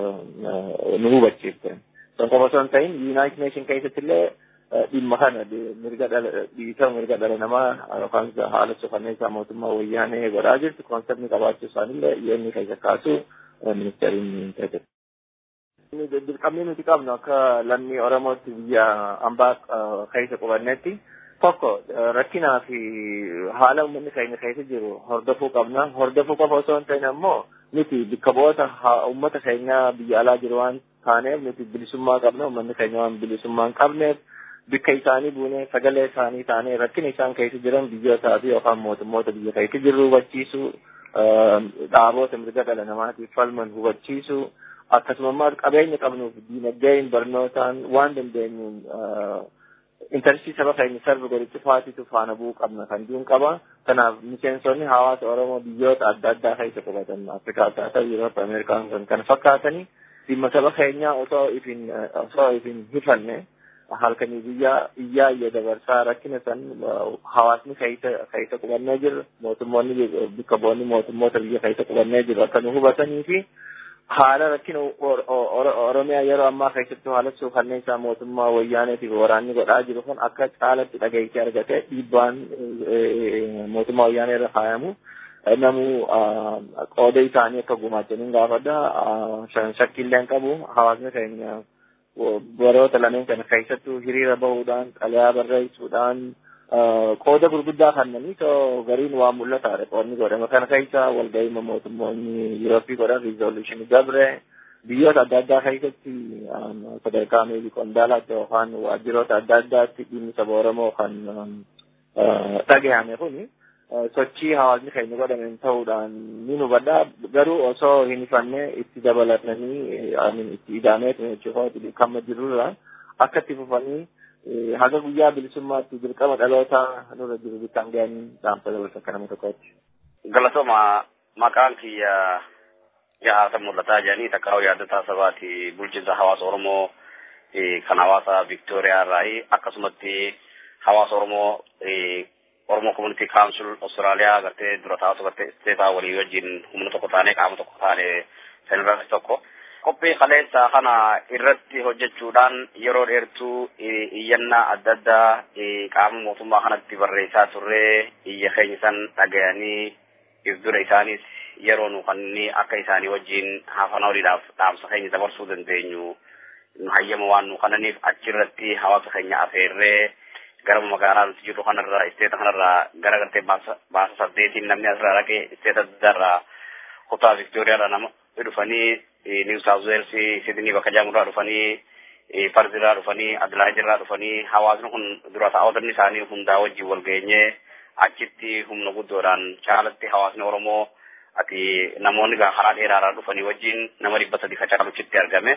[SPEAKER 6] nu hubachiifte. San qofa osoo hin ta'in United Nation keessatti illee dhimma kana mirga dhala dhiitama mirga dhala namaa yookaan haala suukanneessaa mootummaa wayyaanee godhaa jirtu koonsernii qabaachuu isaanillee yoonni keessa kaasu ministeeriin ta'e. Dirqamni nuti qabnu akka lammii Oromootti biyya ambaa keessa qubannetti tokko rakkinaa fi haala uummanni keenya keessa jiru hordofuu qabna. Hordofuu qofa osoo hin ta'in ammoo nuti bakka bu'oota uummata keenyaa biyya alaa jiru waan taaneef nuti bilisummaa qabna. Uummanni keenya waan bilisummaa hin qabneef bakka isaanii buunee sagalee isaanii taanee rakkina isaan keessa jiran biyyootaa fi yookaan mootummoota biyya keessa jirru hubachiisuu dhaaboota mirga dhala namaatiif falman hubachiisuu akkasuma immoo qabeenya qabnuuf diinagdeen barnootaan waan dandeenyuun intarsii saba keenya sarba godhichi faatitu faana bu'uu qabna kan jiruun qaba. Kanaaf miseensonni hawaasa Oromoo biyyoota adda addaa keessa qubatan Afrikaa adda addaa Yuuroop Ameerikaan kan kana fakkaatanii dhimma saba keenyaa osoo ifin osoo ifin hifanne halkanii biyyaa iyyaa iyya dabarsaa rakkina san hawaasni keessa keessa qubannee jirra mootummoonni bakka bu'oonni mootummoota biyya keessa qubannee jiru akka nu hubatanii fi haala rakkina oromiyaa yeroo ammaa keessatti haala suukanneessaa mootummaa wayyaaneetiif waraanni godhaa jiru kun akka caalatti dhageessee argate dhiibbaan mootummaa wayyaanee irra kaayamu namu qooda isaanii akka gumaachaniin gaafadha shakkiillee hin qabu hawaasni keenya baroota lameen kana keessattuu hiriira bahuudhaan xalayaa barreessuudhaan qooda gurguddaa kannanii too gariin waan mul'ataadha qoodni godhama kana keessa walga'ii mootummoonni Yurooppii godhan riizooluushinii gabre biyyoota adda addaa keessatti sadarkaa meebii qondaalaatti yookaan waajjiroota adda addaatti dhimmi saba Oromoo kan dhagahame kuni sochii hawaasni keenya godhameen ta'uudhaan ni hubadha garuu osoo hin ifanne itti dabalatanii itti idaameetu jechuudha kamma jirurra akka itti fufanii haga guyyaa bilisummaatti dirqama dhaloota nurra jiru bittaan ga'anii dhaamsa dabalsa akka nama tokkotti.
[SPEAKER 7] Galatooma maqaan kiyya jahaata mul'ataa jedhanii takkaa'u yaadataa sabaati bulchiinsa hawaasa Oromoo kan hawaasa Viktooriyaa irraa akkasumatti hawaasa Oromoo Oromoo Community Council Austraaliyaa gartee dura taa'atu gartee isteetaa walii wajjin humna tokko taanee qaama tokko taane sanirratti tokko. Qophii kaleessa kana irratti hojjechuudhaan yeroo dheertuu iyyannaa adda addaa qaama mootummaa kanatti barreessaa turree iyya keenya san dhagayanii if dura isaanis yeroo nu kanni akka isaanii wajjin hafana waliidhaaf dhaamsa keenya dabarsuu dandeenyu hayyama waan nu kananiif achirratti hawaasa keenya afeerree gara magaalaa nuti jirru kanarraa isteeta kanarraa gara gartee baasa saddeetiin namni asirraa dhaqee isteeta addaarraa kutaa Viktooriyaarraa nama dhufanii New South Wales Sydney bakka jaamurraa dhufanii Farzirraa dhufanii Adilaahidirraa dhufanii hawaasni kun dura taa'otanni isaanii hundaa wajjin wal geenyee achitti humna guddoodhaan caalatti hawaasni Oromoo ati namoonni karaa dheeraarraa dhufanii wajjin nama dhibba sadi ka caaluchitti argame.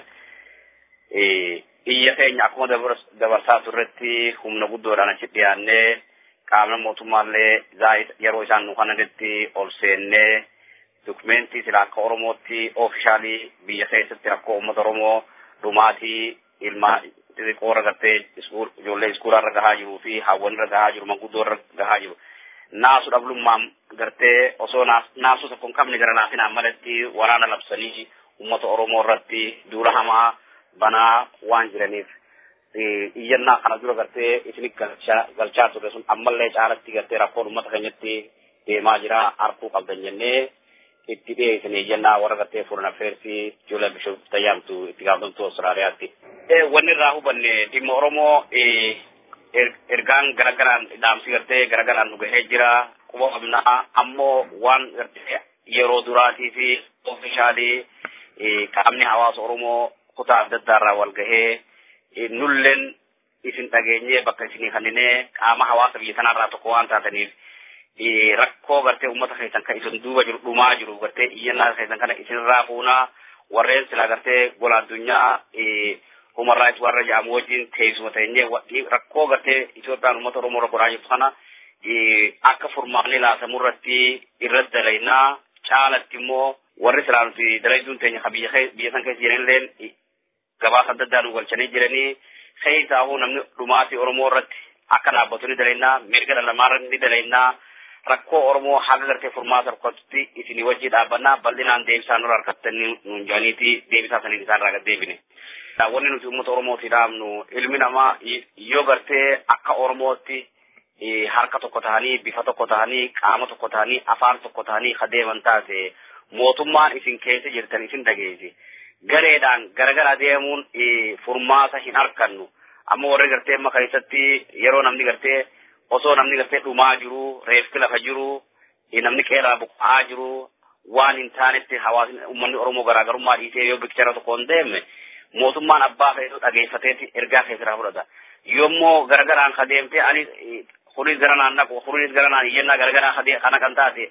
[SPEAKER 7] Iyya keenya akkuma dabarsaa turretti humna guddoodhaan achi dhiyaannee qaamni mootummaallee yeroo isaan nu kananitti ol seennee dokumentii sila akka Oromootti oofishaalii biyya keessatti rakkoo uummata Oromoo dhumaatii ilmaa xixiqqoo irra gartee ijoollee iskuulaa irra gahaa jiruu fi hawwan irra gahaa jiru manguddoo irra gahaa jiru. Naasu dhablummaan gartee osoo naasuu tokko hin qabne gara naafinaan malatti waraana labsanii uummata Oromoo irratti duula hamaa banaa waan jiraniif iyyannaa kana dura gartee isinit galchaa turre sun ammallee caalatti gartee rakkoon uummata keenyatti deemaa jira arkuu qabdan jennee itti dhiyeessanii iyyannaa warra gartee furan affeersii Juula Bishop Tayyaamtu itti gaafatamtuu Austraaliyaatti. Wanni irraa hubanne dhimma Oromoo ergaan garagaraan dhaamsi gartee garagaraan nu gahee jira quba qabnaa ammoo waan gartee yeroo duraatii fi oofishaalii qaamni hawaasa oromoo kutaa adda addaarraa wal gahee nulleen isin dhageenyee bakka isinii kanninee qaama hawaasa biyya tanarraa tokko waan taataniif rakkoo gartee ummata keessan kan isin duuba jiru dhumaa jiru gartee iyyannaa keessan kana isinirraa fuunaa warreen silaa gartee gola addunyaa human rights warra jedhamu wajjin teessuma teenyee rakkoo gartee Itoophiyaan uummata Oromoo irra godhaa jirtu kana akka furmaanni laatamuu irratti irratti dalaynaa caalatti immoo warri silaa nuti dalayduun teenya ka biyya biyya san keessa jiranilleen gabaasa adda addaa nu galchanii jiranii keessaahuu namni dhumaatii Oromoo irratti akka dhaabbatu ni dalaynaa mirga dhala namaa irratti ni dalaynaa rakkoo Oromoo haga gartee furmaata rakkatutti isinii wajjii dhaabbannaa bal'inaan deebisaa nurra harkattanii nuun jaaniiti deebisaa saniin isaan irraa gad deebine. Wanni nuti uummata Oromootii dhaabnu ilmi namaa yoo gartee akka Oromootti harka tokko tahanii bifa tokko tahanii qaama tokko tahanii afaan tokko tahanii adeeman taate mootummaan isin keessa jirtan isin dhageessi. Gareedhaan garagara deemuun furmaata hin argannu. Amma warri gartee amma keessatti yeroo namni gartee osoo namni gartee dhumaa jiru reeffi lafa jiru namni qeeraa buqqa'aa jiru waan hin taanetti hawaasni uummanni Oromoo garaagarummaa dhiisee yoo bikchara tokko hin deemne mootummaan abbaa feetu dhageeffateeti ergaa keessaa fudhata. Yommuu garagaraan kadeemtee ani kunis gara naan naqu kunis gara naan iyyannaa garagaraa kana kan taate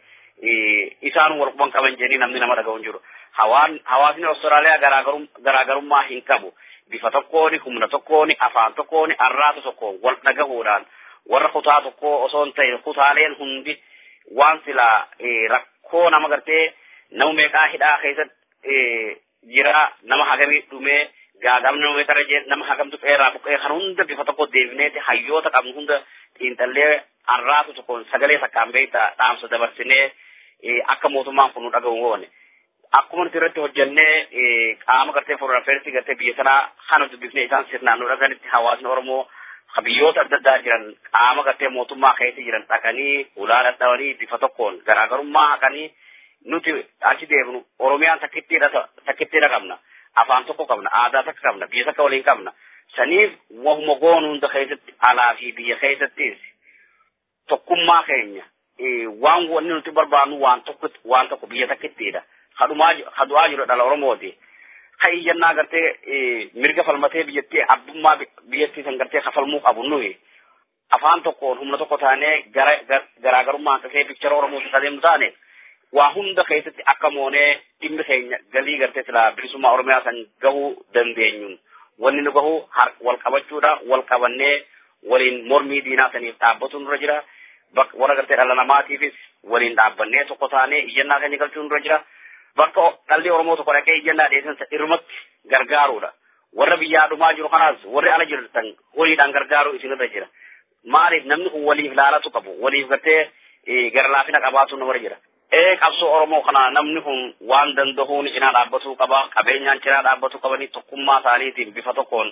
[SPEAKER 7] isaan wal quban qaban jedhanii namni nama dhaga'u hin jiru. Hawaasni Awustiraaliyaa garaagarummaa hin qabu. Bifa tokkooni, humna tokkooni, afaan tokkooni, arraata tokkoon wal dhagahuudhaan warra kutaa tokko osoo hin ta'in kutaaleen hundi waan silaa rakkoo nama gartee nama meeqaa hidhaa keessatti jira nama hagamii dhumee gaagamni nama meeqarra jee nama hagamtu qeerraa buqqee kan hunda bifa tokko deebineeti hayyoota qabnu hunda xiinxallee arraatu tokkoon sagalee takkaan beekta dhaamsa dabarsinee akka mootummaan kun nu dhaga'u goone. Akkuma nuti irratti hojjennee qaama gartee foreign affairs gartee biyya sanaa kana dubbifnee isaan sirnaan nu dhaganitti hawaasni Oromoo biyyoota adda addaa jiran qaama gartee mootummaa keessa jiran dhaqanii ulaa dhadhabanii bifa tokkoon garaagarummaa haqanii nuti achi deemnu Oromiyaan takkittiidha takkittiidha qabna afaan tokko qabna aadaa takka qabna biyya takka waliin qabna saniif wahuma goonu hunda keessatti alaa fi biyya keessattis tokkummaa keenya waan wanni nuti barbaannu waan tokko waan tokko biyya takkittiidha kadhumaa kadu'aa jiru dhala Oromooti. ka iyyannaa gartee mirga falmatee biyyattii abbummaa biyyattii san gartee kafalmuu qabu nuyi afaan tokkoon humna tokko taanee garaagarummaan kakee piktara oromooti adeemu taane waa hunda keessatti akka moonee dhimmi keenya galii gartee silaa bilisummaa oromiyaa san gahuu dandeenyuun wanni nu gahu wal qabachuudha wal qabannee waliin mormii diinaa saniif dhaabbatu nurra jira warra gartee dhala namaatiifis waliin dhaabbannee tokko taanee iyyannaa keenya galchuu nurra jira. bakka dhalli Oromoo tokko dhaqee iyyannaa dhiyeessan irmatti gargaaruudha. Warra biyyaa dhumaa jiru kanaas warri ala jirtan horiidhaan gargaaruu isinirra jira. Maaliif namni kun waliif laalatu qabu waliif gartee gara laafina qabaatu namarra jira. Ee qabsoo Oromoo kana namni kun waan danda'uun cinaa dhaabbatuu qaba qabeenyaan cinaa dhaabbatuu qabanii tokkummaa isaaniitiin bifa tokkoon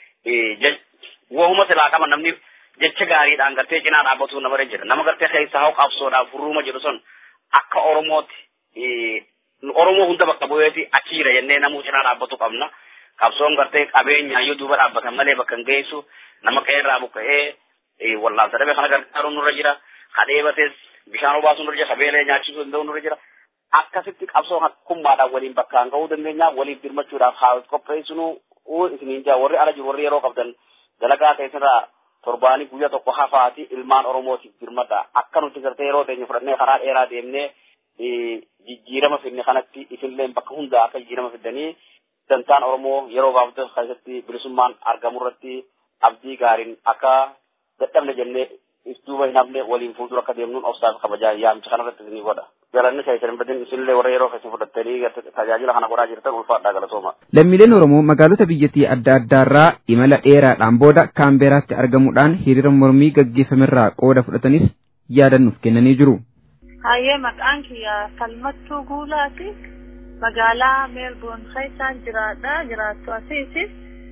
[SPEAKER 7] wahuma silaa qaba namni jecha gaariidhaan gartee cinaa dhaabbatuu namarra jira. Nama gartee keessaa hoo qabsoodhaaf furruuma jedhu sun akka Oromootti Oromoo hunda bakka bu'eeti achi jira jennee namuu cinaa dhaabbatu qabna. Qabsoon gartee qabeenya yoo duuba dhaabbatan malee bakka hin geessu nama qeerraa buqqa'ee wallaansa dhabe kana gargaaruun nurra jira. Kadheebates bishaan obaasuu nurra jira. Kabeelee nyaachisuu danda'u nurra jira. Akkasitti qabsoo hakkummaadhaan waliin bakkaan ga'uu dandeenya. Waliif birmachuudhaaf haa qopheessinu isiniin jaa warri ala jiru warri yeroo qabdan dalagaa keessarraa torbaanii guyyaa tokko hafaati ilmaan Oromootiif birmadha. Akka nuti gartee yeroo teenya fudhannee karaa dheeraa deemnee jijjiirama finne kanatti isinillee bakka hundaa akka jijjiirama fiddanii dantaan Oromoo yeroo gabaabduu keessatti bilisummaan argamu irratti abdii gaariin akka dadhabne jennee duuba hin hafne waliin fuuldura akka deemnuun obsaaf kabajaa yaamcha kanarratti isinii godha. Galanni keessan hin badin isinillee warra yeroo keessan fudhattanii tajaajila kana godhaa jirtan ulfaadhaa galatooma.
[SPEAKER 3] Lammiileen Oromoo magaalota biyyattii adda addaarraa imala dheeraadhaan booda Kaambeeraatti argamuudhaan hiriira mormii gaggeeffamerraa qooda fudhatanis yaadannuuf kennanii jiru.
[SPEAKER 8] Hayyee maqaan kiyya Falmattuu Guulaati. Magaalaa Meelboon keessaan jiraadha. Jiraattu asiisi.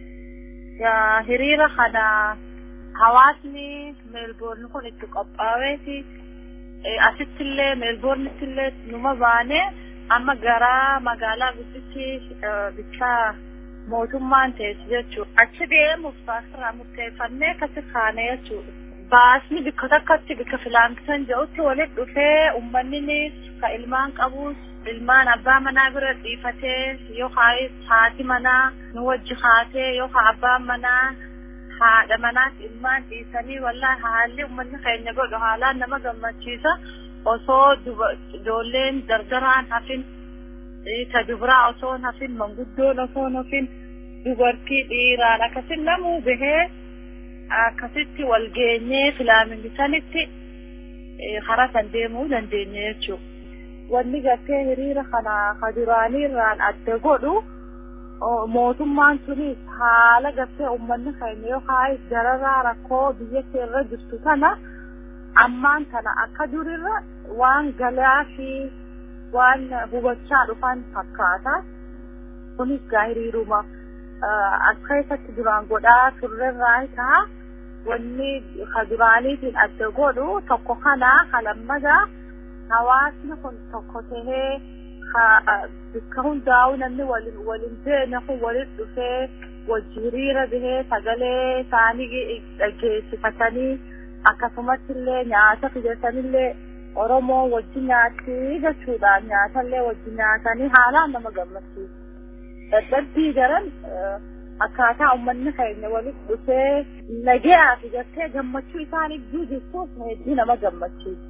[SPEAKER 8] Hiriira kana hawaasni Meelboon kun itti qophaa'eeti. Asittillee Meelboornittillee numa baane amma gara magaalaa guddichi bichaa mootummaan teessu jechuudha. Achi deemuuf baasirraa murteeffannee akkasi kaane jechuudha. Baasni bikka takkatti bikka filaankisan jedhutti walitti dhufee uummanninis ka ilmaan qabus ilmaan abbaa manaa bira dhiifatee yookaan haati manaa nu wajji haatee yookaan abbaan manaa haadha manaas ilmaan dhiisanii wallaa haalli uummanni keenya godhu haalaan nama gammachiisa osoo ijoolleen dardaraan hafin ta dubraa osoo hafin manguddoon osoo hafin dubartii dhiiraan akkasin namuu bahee akkasitti wal geenyee filaamingisanitti karaa san deemuu dandeenya jechuudha. Wanni gartee hiriira kana kaduraanii irraan adda godhu mootummaan sunis haala gartee uummanni keenya yookaan dararaa rakkoo biyya irra jirtu tana ammaan tana akka durirra waan galaa fi waan hubachaa dhufan fakkaata. Kunis gaa hiriiruma as keessatti duraan godhaa turrerraa ta'a. Wanni kaduraaniitiin adda godhu tokko kana kalammadaa hawaasni kun tokko tahee bakka hundaa'u namni waliin waliin deeme kun waliin dhufee wajji hiriira bahee sagalee isaanii dhageessifatanii akkasumas illee nyaata fijatanillee Oromoo wajji nyaatti jechuudha. Nyaatallee wajji nyaatanii haalaan nama gammachiisa. Dadhabbii daran akkaataa uummanni keenya walitti dhufee nagayaa fi gartee gammachuu isaaniif jirtuuf hedduu nama gammachiisa.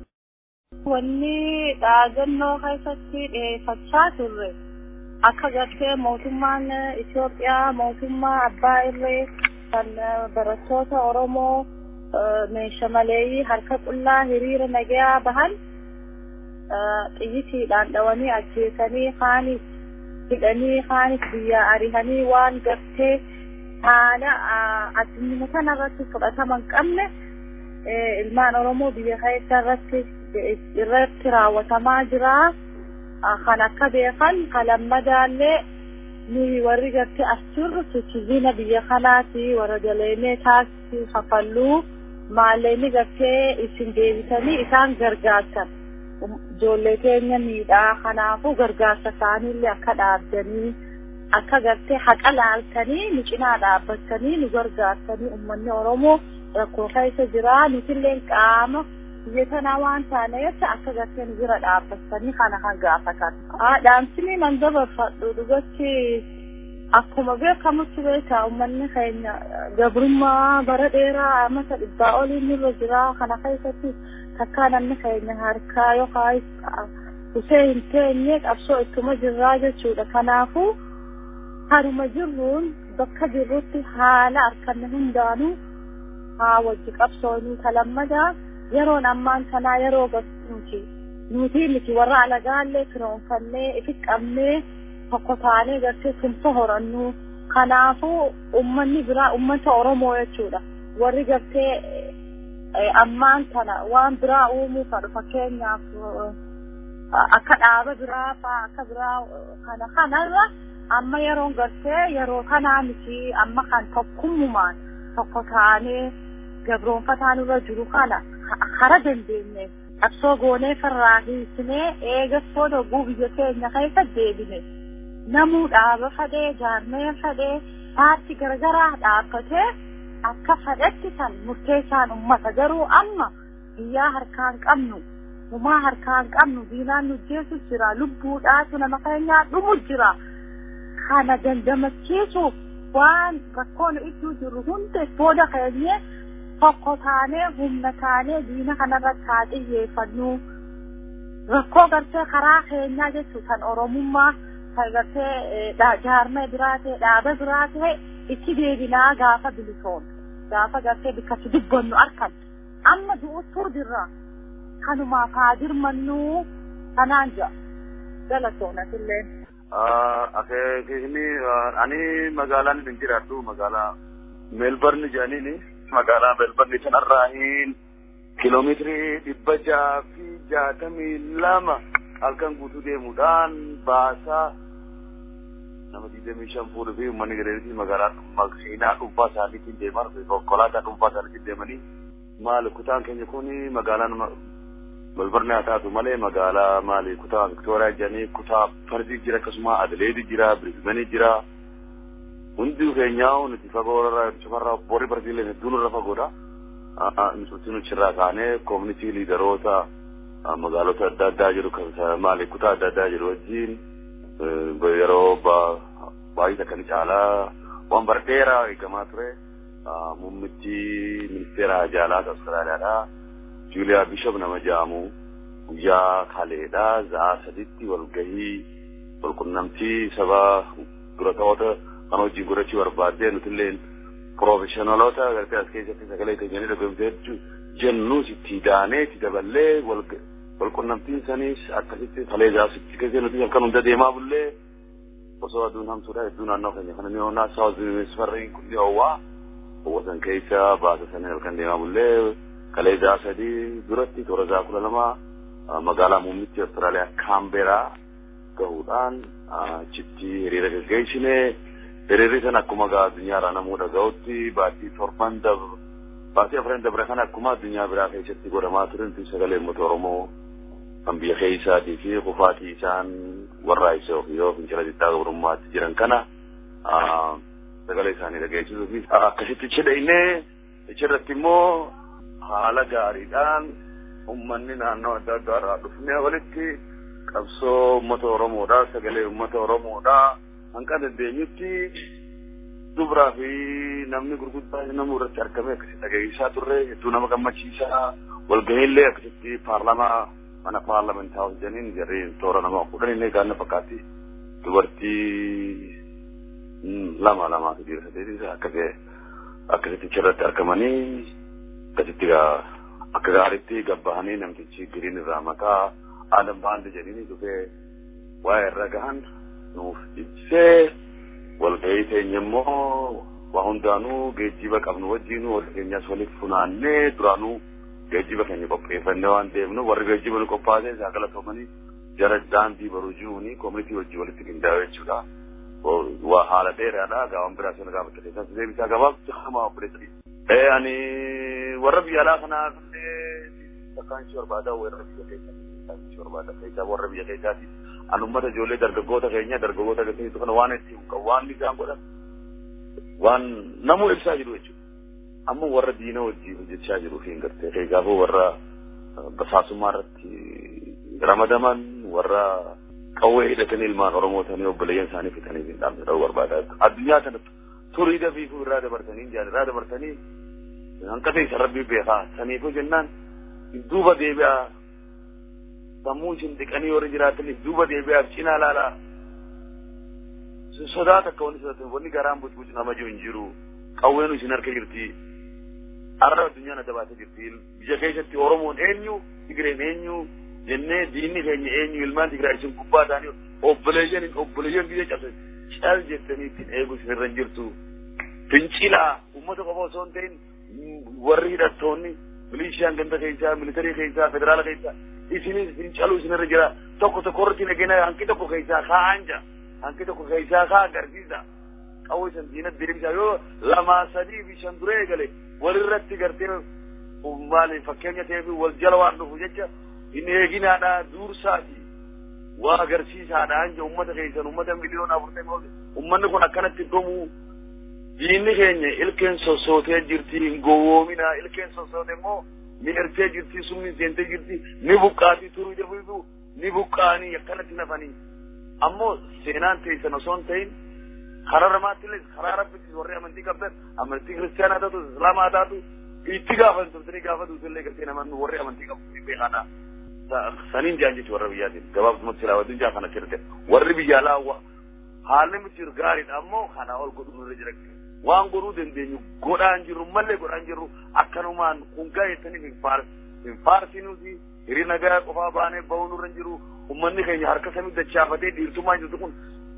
[SPEAKER 8] Wanni dhaagannoo keessatti dhiyeeffachaa turre akka gartee mootummaan Itoophiyaa mootummaa abbaa irree kan barattoota Oromoo meeshaa maleeyyii harka qullaa hiriira nagayaa bahan xiyyitiidhaan dhawanii ajjeesanii kaanis hidhanii kaanis biyyaa arihanii waan gartee haala addunyaa kanarratti fudhatama hin qabne ilmaan Oromoo biyya keessa irratti irratti raawwatamaa jira. Kan akka beekan kan lammadaallee nuyi warri gartee as jirru siitiziina biyya kanaati warra galeenee taasisii kafalluu maalleenni gartee isin deebitanii isaan gargaartan. Ijoollee keenya miidhaa kanaafuu gargaarsa isaaniillee akka dhaabdanii akka gartee haqa laaltanii nu cinaa dhaabbattanii nu gargaartanii uummanni Oromoo rakkoo keessa jira nutillee qaama biyya tanaa waan taaneef akka gartee nu bira dhaabbattanii kana kan gaafatan. Dhaamsinii nan dabarfadhu dhugatti akkuma beekamutti beekaa uummanni keenya gabrummaa bara dheeraa amata dhibbaa oliin nurra jira kana keessatti takkaa namni keenya harkaa yookaan dhufee hin teenye qabsoo ittuma jirraa jechuudha. Kanaafuu haruma jirruun bakka jirrutti haala harkanne hundaanuu haa wajji qabsoonii kalammadaa yeroon ammaan kanaa yeroo nuti nuti miti warra alagaallee firoonfannee ifi qabnee tokko taanee gartee tumsa horannu kanaafuu ummanni biraa ummata oromoo jechuudha warri gartee ammaan tana waan biraa uumuu fadhu fakkeenyaaf akka dhaaba biraa faa akka biraa kana kanarra amma yeroon gartee yeroo kanaa miti amma kan tokkummumaan tokko taanee gabroonfataan irra jiru kana kara dandeenye qabsoo goonee farraa hiisnee eegassoo doguu biyya keenya keessa deebine namuu dhaaba fadhee jaarmee fadhee paartii garagaraa dhaabbatee akka fadhetti san murteessaan ummata garuu amma biyyaa harkaan qabnu humaa harkaan qabnu diinaan nu jeesu jira lubbuudhaatu nama keenyaa dhumu jira kana dandamachiisuuf waan rakkoon iddoo jiru hundi booda keenyee tokko taanee humna taanee diina kanarratti haa xiyyeeffannu rakkoo gartee karaa keenyaa jechuun kan oromummaa kan gartee jaarmee biraa ta'e dhaaba biraa ta'e itti deebinaa gaafa bilisoon gaafa gartee bikkatti dubbannu arkan amma du'uttuu jirra kanumaaf haa dirmannu kanaan jira galatoonatillee.
[SPEAKER 9] Akeekni ani magaalaan hin jiraadhu magaalaa meelbarni jedhaniini. magaalaa melbarni sanarraa hin kiiloomeetirii dhibba jaha fi jaatamii lama halkan guutuu deemuudhaan baasaa nama digdamii shan fuudhuu fi uummanni gadeetti magaalaa seenaa dhuunfaa isaaniitiin deeman konkolaataa dhuunfaa isaaniitiin deemanii maali kutaan keenya kun magaalaan melbarni haa taatu malee magaalaa maali kutaa viktooriyaa jedhanii kutaa fardii jira akkasuma adileedi jira birisbanii jira hundi keenyaa nuti fagoo irraa cufarraa boori barsiileen hedduun irra fagoodha. Nuti nuchirraa kaanee koomunitii liidaroota magaalota adda addaa jiru maali kutaa adda addaa jiru wajjin yeroo baay'ee akkani caalaa waan bara dheeraa eegamaa ture. Muummichi ministeera Haajaalaa Awustiraaliyaadha. Juuliyaa Bishop nama jedhamu guyyaa kaleedha. Za'a saditti walgahii walqunnamtii saba dura ta'oota kan wajjin godhachuu barbaadde nutillee piroofeshinaloota gartee as keessatti sagalee keenyanii dhaggeeffachuu jennus itti daanee itti daballee walqunnamtiin sanis akkasitti kalee zaasitti keessa nuti akkan hunda deemaa bullee osoo aduun hamtuudha hedduu naannoo keenya kana ni hoonaa saawuz minisfarriin kun ni hoowwaa hawwasan keessa baasa sanii halkan deemaa bullee kalee zaa sadii duratti toora zaa kudha lama magaalaa muummichi Awustiraaliyaa Kaamberaa gahuudhaan achitti hiriira gaggeessine hiriirri sana akkuma gaa addunyaarraa namuu dhaga'utti baatii torban dabre baatii afran dabre kana akkuma addunyaa biraa keessatti godhamaa turantu sagalee uummata Oromoo kan biyya keessaatii fi kufaatii isaan warraa isa yoo fincila xiqqaa gabrummaatti jiran kana sagalee isaanii dhageessisuu fi akkasitti cidheinee achirratti immoo haala gaariidhaan ummanni naannoo adda addaa irraa dhufnee walitti qabsoo uummata Oromoodha sagalee uummata Oromoodha hanqa dandeenyutti dubraa fi namni gurguddaa namni irratti argame akkasitti dhageessisaa turre hedduu nama gammachiisaa walgahiillee akkasitti paarlamaa mana paarlamentaa hojjaniin jarri toora nama kudhanillee gaanna fakkaatti dubartii lama lamaa fi dhiira sadeetii akkasii akkasitti achirratti argamanii akkasitti akka gaariitti gabbahanii namtichi giriin irraa maqaa Adam Baandi jedhanii dhufee waa'ee irra gahan nuuf ibsee walgahii teenya immoo waa hundaanuu geejjiba qabnu wajjin wal keenyas walitti funaannee duraanuu geejjiba keenya qopheeffannee waan deemnu warri geejjiba nu qophaa'ee isaa galatoomanii jara daandii baruu jiruuni koomunitii wajjin walitti qindaa'e jechuudha. Waa haala dheeraadha gaawwan biraa sana gaafate keessas deebisaa gabaabtu hamaa obboleessa. Ee ani warra biyya alaa kanaa illee takkaan ishee barbaada warra biyya keessaa ishee barbaada keessaa warra biyya keessaati. An ummata ijoollee dargaggoota keenya dargaggoota agarsiisu kana waan itti waan isaan godhan waan namuu ibsaa jiru jechuudha. Amma warra diina wajjin hojjechaa jiru fi hin gartee keessaafuu warra basaasummaa irratti ramadaman warra qawwee hidhatanii ilmaan Oromoo ta'anii obboleeyyan isaanii fitanii hin dhaabne ta'uu barbaada. Addunyaa kana turii dafiifuu irraa dabartanii jaan irraa dabartanii hanqata isa rabbii beekaa saniifuu jennaan duuba deebi'aa sammuu isin dhiqanii warri jiraataniif duuba deebi'aaf cinaa laalaa sodaata akka wanni sodatan wanni garaan bucbucu nama jiru hin jiru qawweenu isin harka jirti arra addunyaan adda baatee jirti biyya keessatti oromoon eenyu tigireen eenyu jennee diinni keenya eenyu ilmaan tigiraa isin gubbaa ta'anii obboleeyyan obboleeyyan biyya cabse cal jettanii ittiin eegu isinirra hin jirtu fincilaa uummata qofa osoo hin ta'in warri hidhattoonni milishaan ganda keessaa militarii keessaa federaala keessaa isinis fincaluu isinirra jira tokko tokko irratti nagina hanqi tokko keessaa kaa'an jira hanqi tokko keessaa kaa agarsiisa qawwee san diinat deebisaa yoo lamaa sadii fi shan duree eegale walirratti gartee maali fakkeenya ta'ee fi wal jala waan dhufu jecha hin eeginaadha duursaati waa agarsiisaadha anja ummata keessan ummata miliyoona afurtama ummanni kun akkanatti dhumuu diinni keenya ilkeen sossootee jirti hin gowwoomina ilkeen sossoote immoo ni ertee jirti sumni seentee jirti ni buqqaatii turuu dafiitu ni buqqaanii akkanatti nafanii ammoo seenaan teessan osoo hin ta'in karaa namaatti illee karaa rabbitti warri amantii qabdan amantii kiristaanaa taatu islaamaa taatu itti gaafatan turtanii gaafatu illee gartee namoonni warri amantii qabu beekaadha. Saniin jaan jechuun warra biyyaatiin gabaabumatti silaawatiin jaa kana kirte warri biyya alaa haalli miti gaariidha ammoo kana ol godhu nurra jira. Waan godhuu dandeenyu godhaan jirru mallee godhaan jirru akkanumaan kun gaa'eessaniif hin faarsinuuti hirii nagaa qofaa baanee bahuu nurra hin jiru ummanni keenya harka samii dachaafatee dhiirtummaa jirtu kun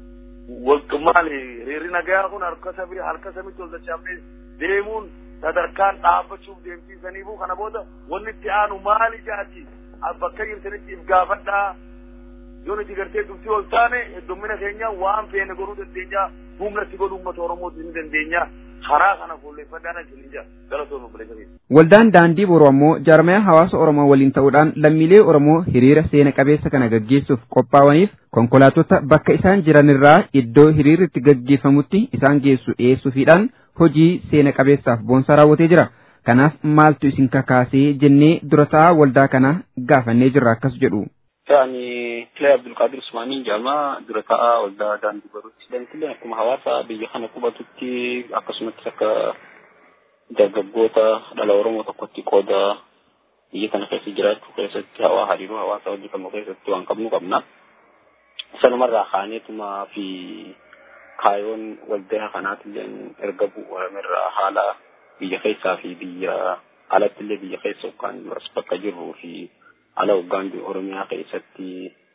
[SPEAKER 9] maali hiriirri nagaa kun harka samii harka samiitti ol dachaafatee deemuun sadarkaan dhaabbachuuf deemsiisaniifu kana booda wanni itti aanu maali jaati bakka jirtanitti if gaafadhaa yoo nuti gartee dubbii ol taane heddummina keenya waan feene godhuu dandeenya humna itti godhuu uummata Oromooti ni dandeenya karaa kana fuulleeffadhaan achiin jira galatooma buleessanii.
[SPEAKER 3] Waldaan daandii boruu ammoo jaarmaya hawaasa Oromoo waliin ta'uudhaan lammiilee Oromoo hiriira seena qabeessa kana gaggeessuuf qophaa'aniif konkolaattota bakka isaan jiranirraa iddoo hiriirri itti gaggeeffamutti isaan geessu dhiyeessuufiidhaan hojii seena qabeessaaf boonsaa raawwatee jira. Kanaaf maaltu isin kakaasee jennee durataa waldaa kana gaafannee jirra akkas jedhu.
[SPEAKER 10] Ani Kilee Abdulqaadir Usmaanii jedhama dura ta'aa waldaa daandii baruuti. Daandiileen akkuma hawaasa biyya kana qubatutti akkasumas akka dargaggoota dhala Oromoo tokkotti qooda biyya kana keessa jiraachuu keessatti hawaa hariiroo hawaasa hojii qabnu keessatti waan qabnu qabna. Sanumarraa kaaneetuma fi kaayoon waldaa kanaatillee erga bu'uuramerraa haala biyya keessaa fi biyya alattillee biyya keessa yookaan as bakka jirruu fi ala hoggaan Oromiyaa keessatti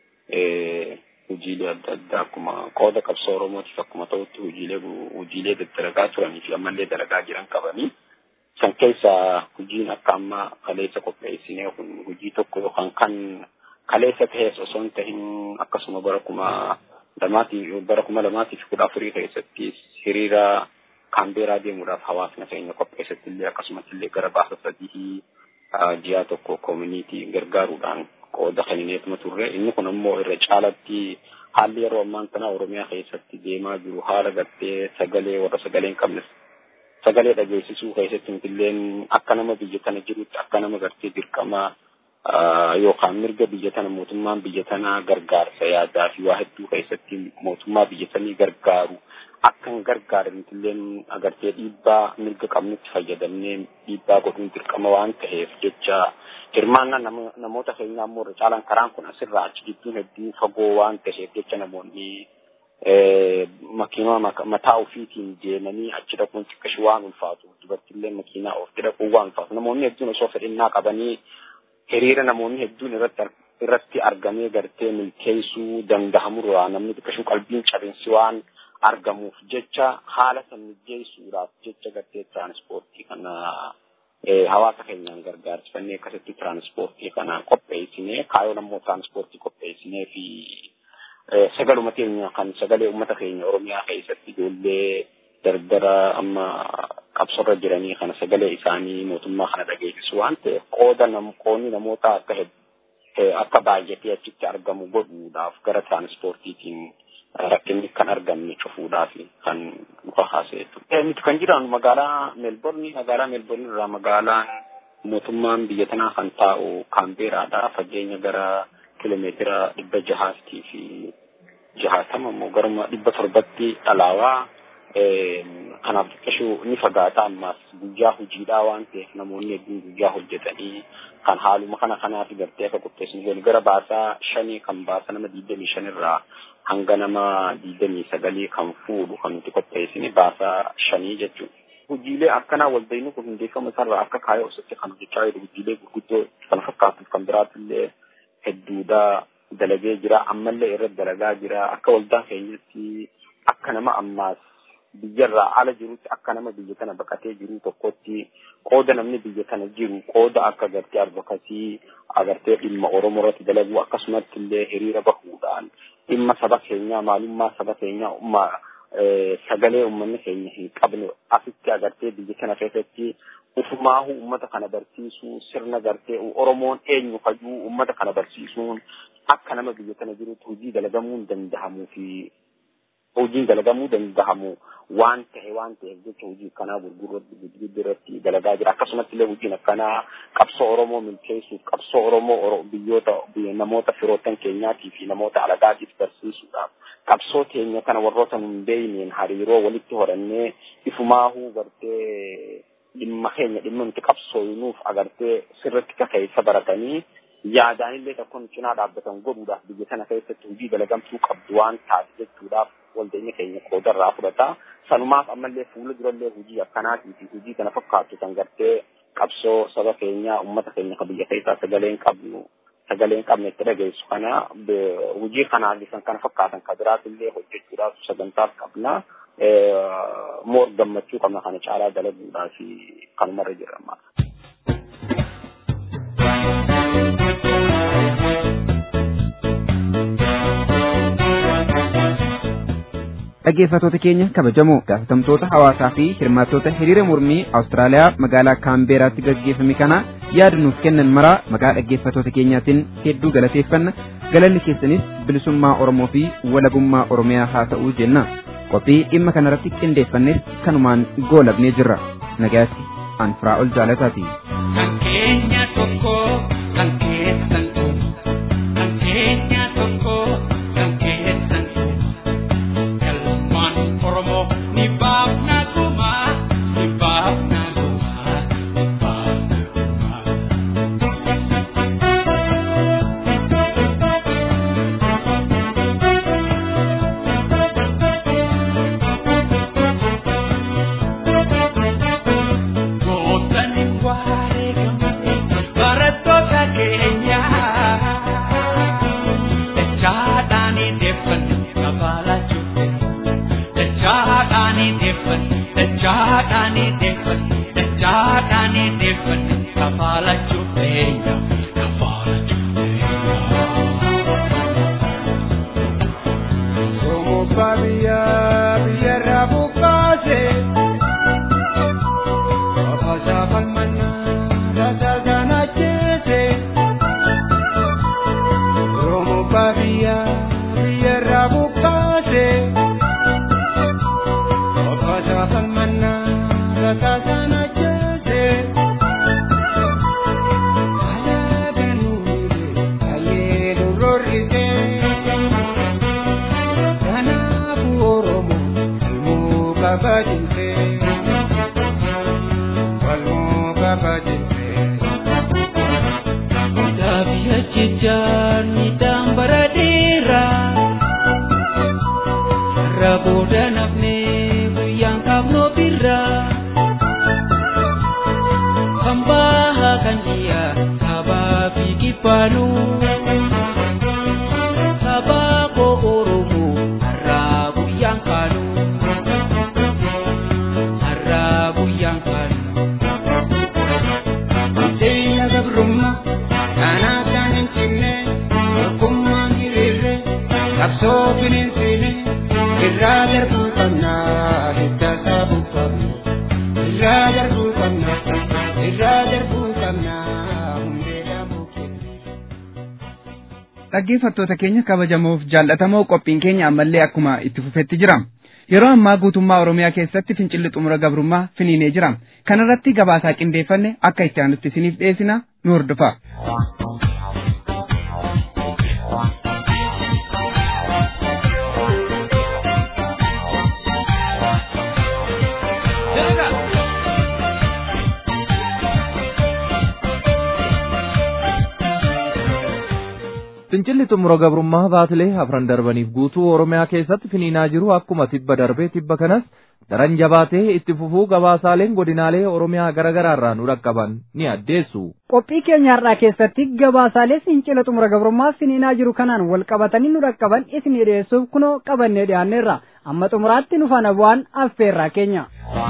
[SPEAKER 10] hojiilee adda addaa akkuma qooda qabsoo Oromootiif akkuma ta'utti hojiilee hojiilee daddalagaa turanii fi ammallee dalagaa jiran qabanii. San keessaa hojiin akka amma kaleessa qopheessinee kun hojii tokko yookaan kan kaleessa ta'es osoo hin tahin akkasuma bara kuma lamaatiif bara kuma lamaatiif kudha afurii keessatti hiriira kaambeeraa deemuudhaaf hawaasni keenya qopheessatti illee akkasumas illee gara baasa sadii ji'a tokko koomunitii gargaaruudhaan qooda kennineetuma turre inni kun ammoo irra caalatti haalli yeroo ammaan kana oromiyaa keessatti deemaa jiru haala gartee sagalee warra sagalee hin qabnes sagalee dhageessisuu keessatti nutilleen akka nama biyya tana jirutti akka nama gartee dirqama yookaan mirga biyya tana mootummaan biyya tana gargaarsa yaadaa fi waa hedduu keessatti mootummaa biyya tanii gargaaru akka hin gargaarre nutilleen agartee dhiibbaa mirga qabnutti fayyadamnee dhiibbaa godhuun dirqama waan ta'eef jecha hirmaannaa namoota keenyaa immoo irra caalaan karaan kun asirraa achi gidduun hedduu fagoo waan ta'eef jecha namoonni makiinaa mataa ofiitiin deemanii achi dhaquun xiqqashi waan ulfaatu dubartillee makiinaa ofitti dhaquun waan ulfaatu namoonni hedduun osoo fedhinnaa qabanii hiriira namoonni hedduun irratti irratti argamee gartee milkeessuu danda'amurraa namni xiqqashuu qalbiin cabinsi waan argamuuf jecha haala san mijeessuudhaaf jecha gartee tiraanspoortii kana hawaasa keenyaan gargaarsifannee akkasitti tiraanspoortii kana qopheessinee kaayoon ammoo tiraanspoortii qopheessinee fi sagaluma keenya kan sagalee uummata keenya oromiyaa keessatti ijoollee dardara amma qabsorra jiranii kana sagalee isaanii mootummaa kana dhageessisu waan ta'eef qooda qoonni namoota akka akka baay'atee achitti argamu godhuudhaaf gara tiraanspoortiitiin rakkinni kan argamne cufuudhaaf kan dhufa haasa'e. Nuti kan jiraannu magaalaa Meelborni magaalaa Meelborni irraa magaalaan mootummaan biyya tanaa kan taa'u Kaambeeraadha. Fageenya gara kiiloomeetira dhibba jahaatii fi jahaatama immoo garuma dhibba torbatti dhalaawaa kanaaf xiqqashuu ni fagaata ammas guyyaa hojiidhaa waan ta'eef namoonni hedduun guyyaa hojjetanii kan haaluma kana kanaaf gartee akka qopheessan gara baasaa shanii kan baasa nama digdamii shanirraa hanga nama digdamii sagalii kan fuudhu kan nuti qopheessine baasaa shanii jechuudha. Hojiilee akkanaa waldayni kun hundeeffama isaarraa akka kaayoo osatti kan hojjechaa jiru hojiilee gurguddoo kan fakkaatuuf kan biraattillee hedduudha dalagee jira ammallee irratti dalagaa jira akka waldaa keenyatti akka nama ammaas biyyarraa ala jirutti akka nama biyya kana baqatee jiru tokkotti qooda namni biyya kana jiru qooda akka agartee advokasii agartee dhimma oromoo irratti dalaguu akkasumatti illee hiriira bahuudhaan dhimma saba keenyaa maalummaa saba keenyaa ummaa sagalee uummanni keenya hin qabne asitti agartee biyya kana keessatti ufumaahu ummata kana barsiisuu sirna gartee oromoon eenyu hajuu ummata kana barsiisuun akka nama biyya kana jirutti hojii dalagamuun danda'amuu fi hojiin dalagamuu danda'amu waan tahe waan ta'eef jecha hojii akkanaa gurguddaa irratti dalagaa jira akkasumatti illee hojiin akkanaa qabsoo oromoo milkeessuuf qabsoo oromoo biyyoota namoota firootan keenyaatii fi namoota alagaatiif barsiisuudhaaf qabsoo teenya kana warroota nun beeyneen hariiroo walitti horannee ifumaahuu gartee dhimma keenya dhimma nuti qabsooyinuuf agartee sirritti kakeessa baratanii yaadaanillee tokkoon cinaa dhaabbatan godhuudhaaf biyya sana keessatti hojii dalagamtuu qabdu waan taate jechuudhaaf waldeenya keenya qoodarraa fudhata. Sanumaaf ammallee fuula durallee hojii akkanaatii fi hojii kana fakkaatu kan gartee qabsoo saba keenyaa uummata keenya kan biyya keessaa sagaleen qabnu sagaleen qabne itti dhageessu kana hojii kanaa kan kana fakkaatan kan biraatillee hojjechuudhaaf sagantaaf qabna. Moor gammachuu qabna kana caalaa dalaguudhaaf kanumarra jirama.
[SPEAKER 3] dhaggeeffattoota keenya kabajamoo gaafatamtoota hawaasaa fi hirmaattoota hiriira mormii Awustiraaliyaa magaalaa Kaambeeraatti gaggeeffame kana yaada nuuf kennan maraa maqaa dhaggeeffattoota keenyaatiin hedduu galateeffanna galanni keessanis bilisummaa Oromoo fi walabummaa Oromiyaa haa ta'uu jenna qophii dhimma kanarratti qindeeffannes kanumaan goolabnee jirra nagaatti anfiraa ol jaalataati.
[SPEAKER 11] Kan keenya tokko kan keessan tokko kan keenya tokko kan keessan tokko galmaan Oromoo ni baafna guma ni baafna guma ni baafna guma. Gootani waa'ee gammadee barattoota keenya dachaadhaanii deeffanne kabaalaa jirte dachaadhaanii deeffanne dachaadhaanii deeffanne dachaadhaanii deeffanne kabaalaa jirte kabaalaa jirte.
[SPEAKER 12] Somoota biyya biyyarraa buqqaase. Ofaasa falmannaa tasaasaan ajjeese. Somoota biyya biyyarraa buqqaase. Ofaasa falmannaa tasaasaan ajjeese. Alaabanuulee kayyee nurroorrisee. Kanaafuu Oromoo falmuu qaba jiltee. Falmuu qaba jiltee.
[SPEAKER 11] Daabiyya jijjaan midhaan bara dheeraa irra booda nafnee guyyaan qabnoo birraa kan bahaa kan dhiyaa kaabaa fi kibbaanuu sabaa koo Oromoo har'aa guyyaan kaanuu har'aa guyyaan kaanuu.
[SPEAKER 12] Deenya gabrummaa kanaa kan hin cinne tokkummaan hiriirre qabsoo bineensiine irraa darbuu qabnaa hidda saabuu qabna irraa darbuu qabna irraa darbuu qabnaa hundee dhaabuu
[SPEAKER 3] Dhaggeeffattoota keenya kabajamoof jaallatamoo qophiin keenya ammallee akkuma itti fufetti jira. Yeroo ammaa guutummaa Oromiyaa keessatti fincilli xumura gabrummaa finiinee jira. Kanarratti gabaasaa qindeeffanne akka itti aanutti isiniif dhiyeessina nu hordofa.
[SPEAKER 2] Fincilli xumura gabrummaa baatilee afran darbaniif guutuu Oromiyaa keessatti finiinaa jiru akkuma tibba darbee tibba kanas daran jabaatee itti fufuu gabaasaaleen godinaalee Oromiyaa garaagaraa irraa nu dhaqqaban ni addeessu.
[SPEAKER 1] Qophii keenya har'aa keessatti gabaasaalee fincila xumura gabrummaa finiinaa jiru kanaan wal qabatanii nu dhaqqaban isinii dhiyeessuuf kunoo qabannee dhiyaanneerra amma xumuraatti nu faana bu'aan affeerraa keenya.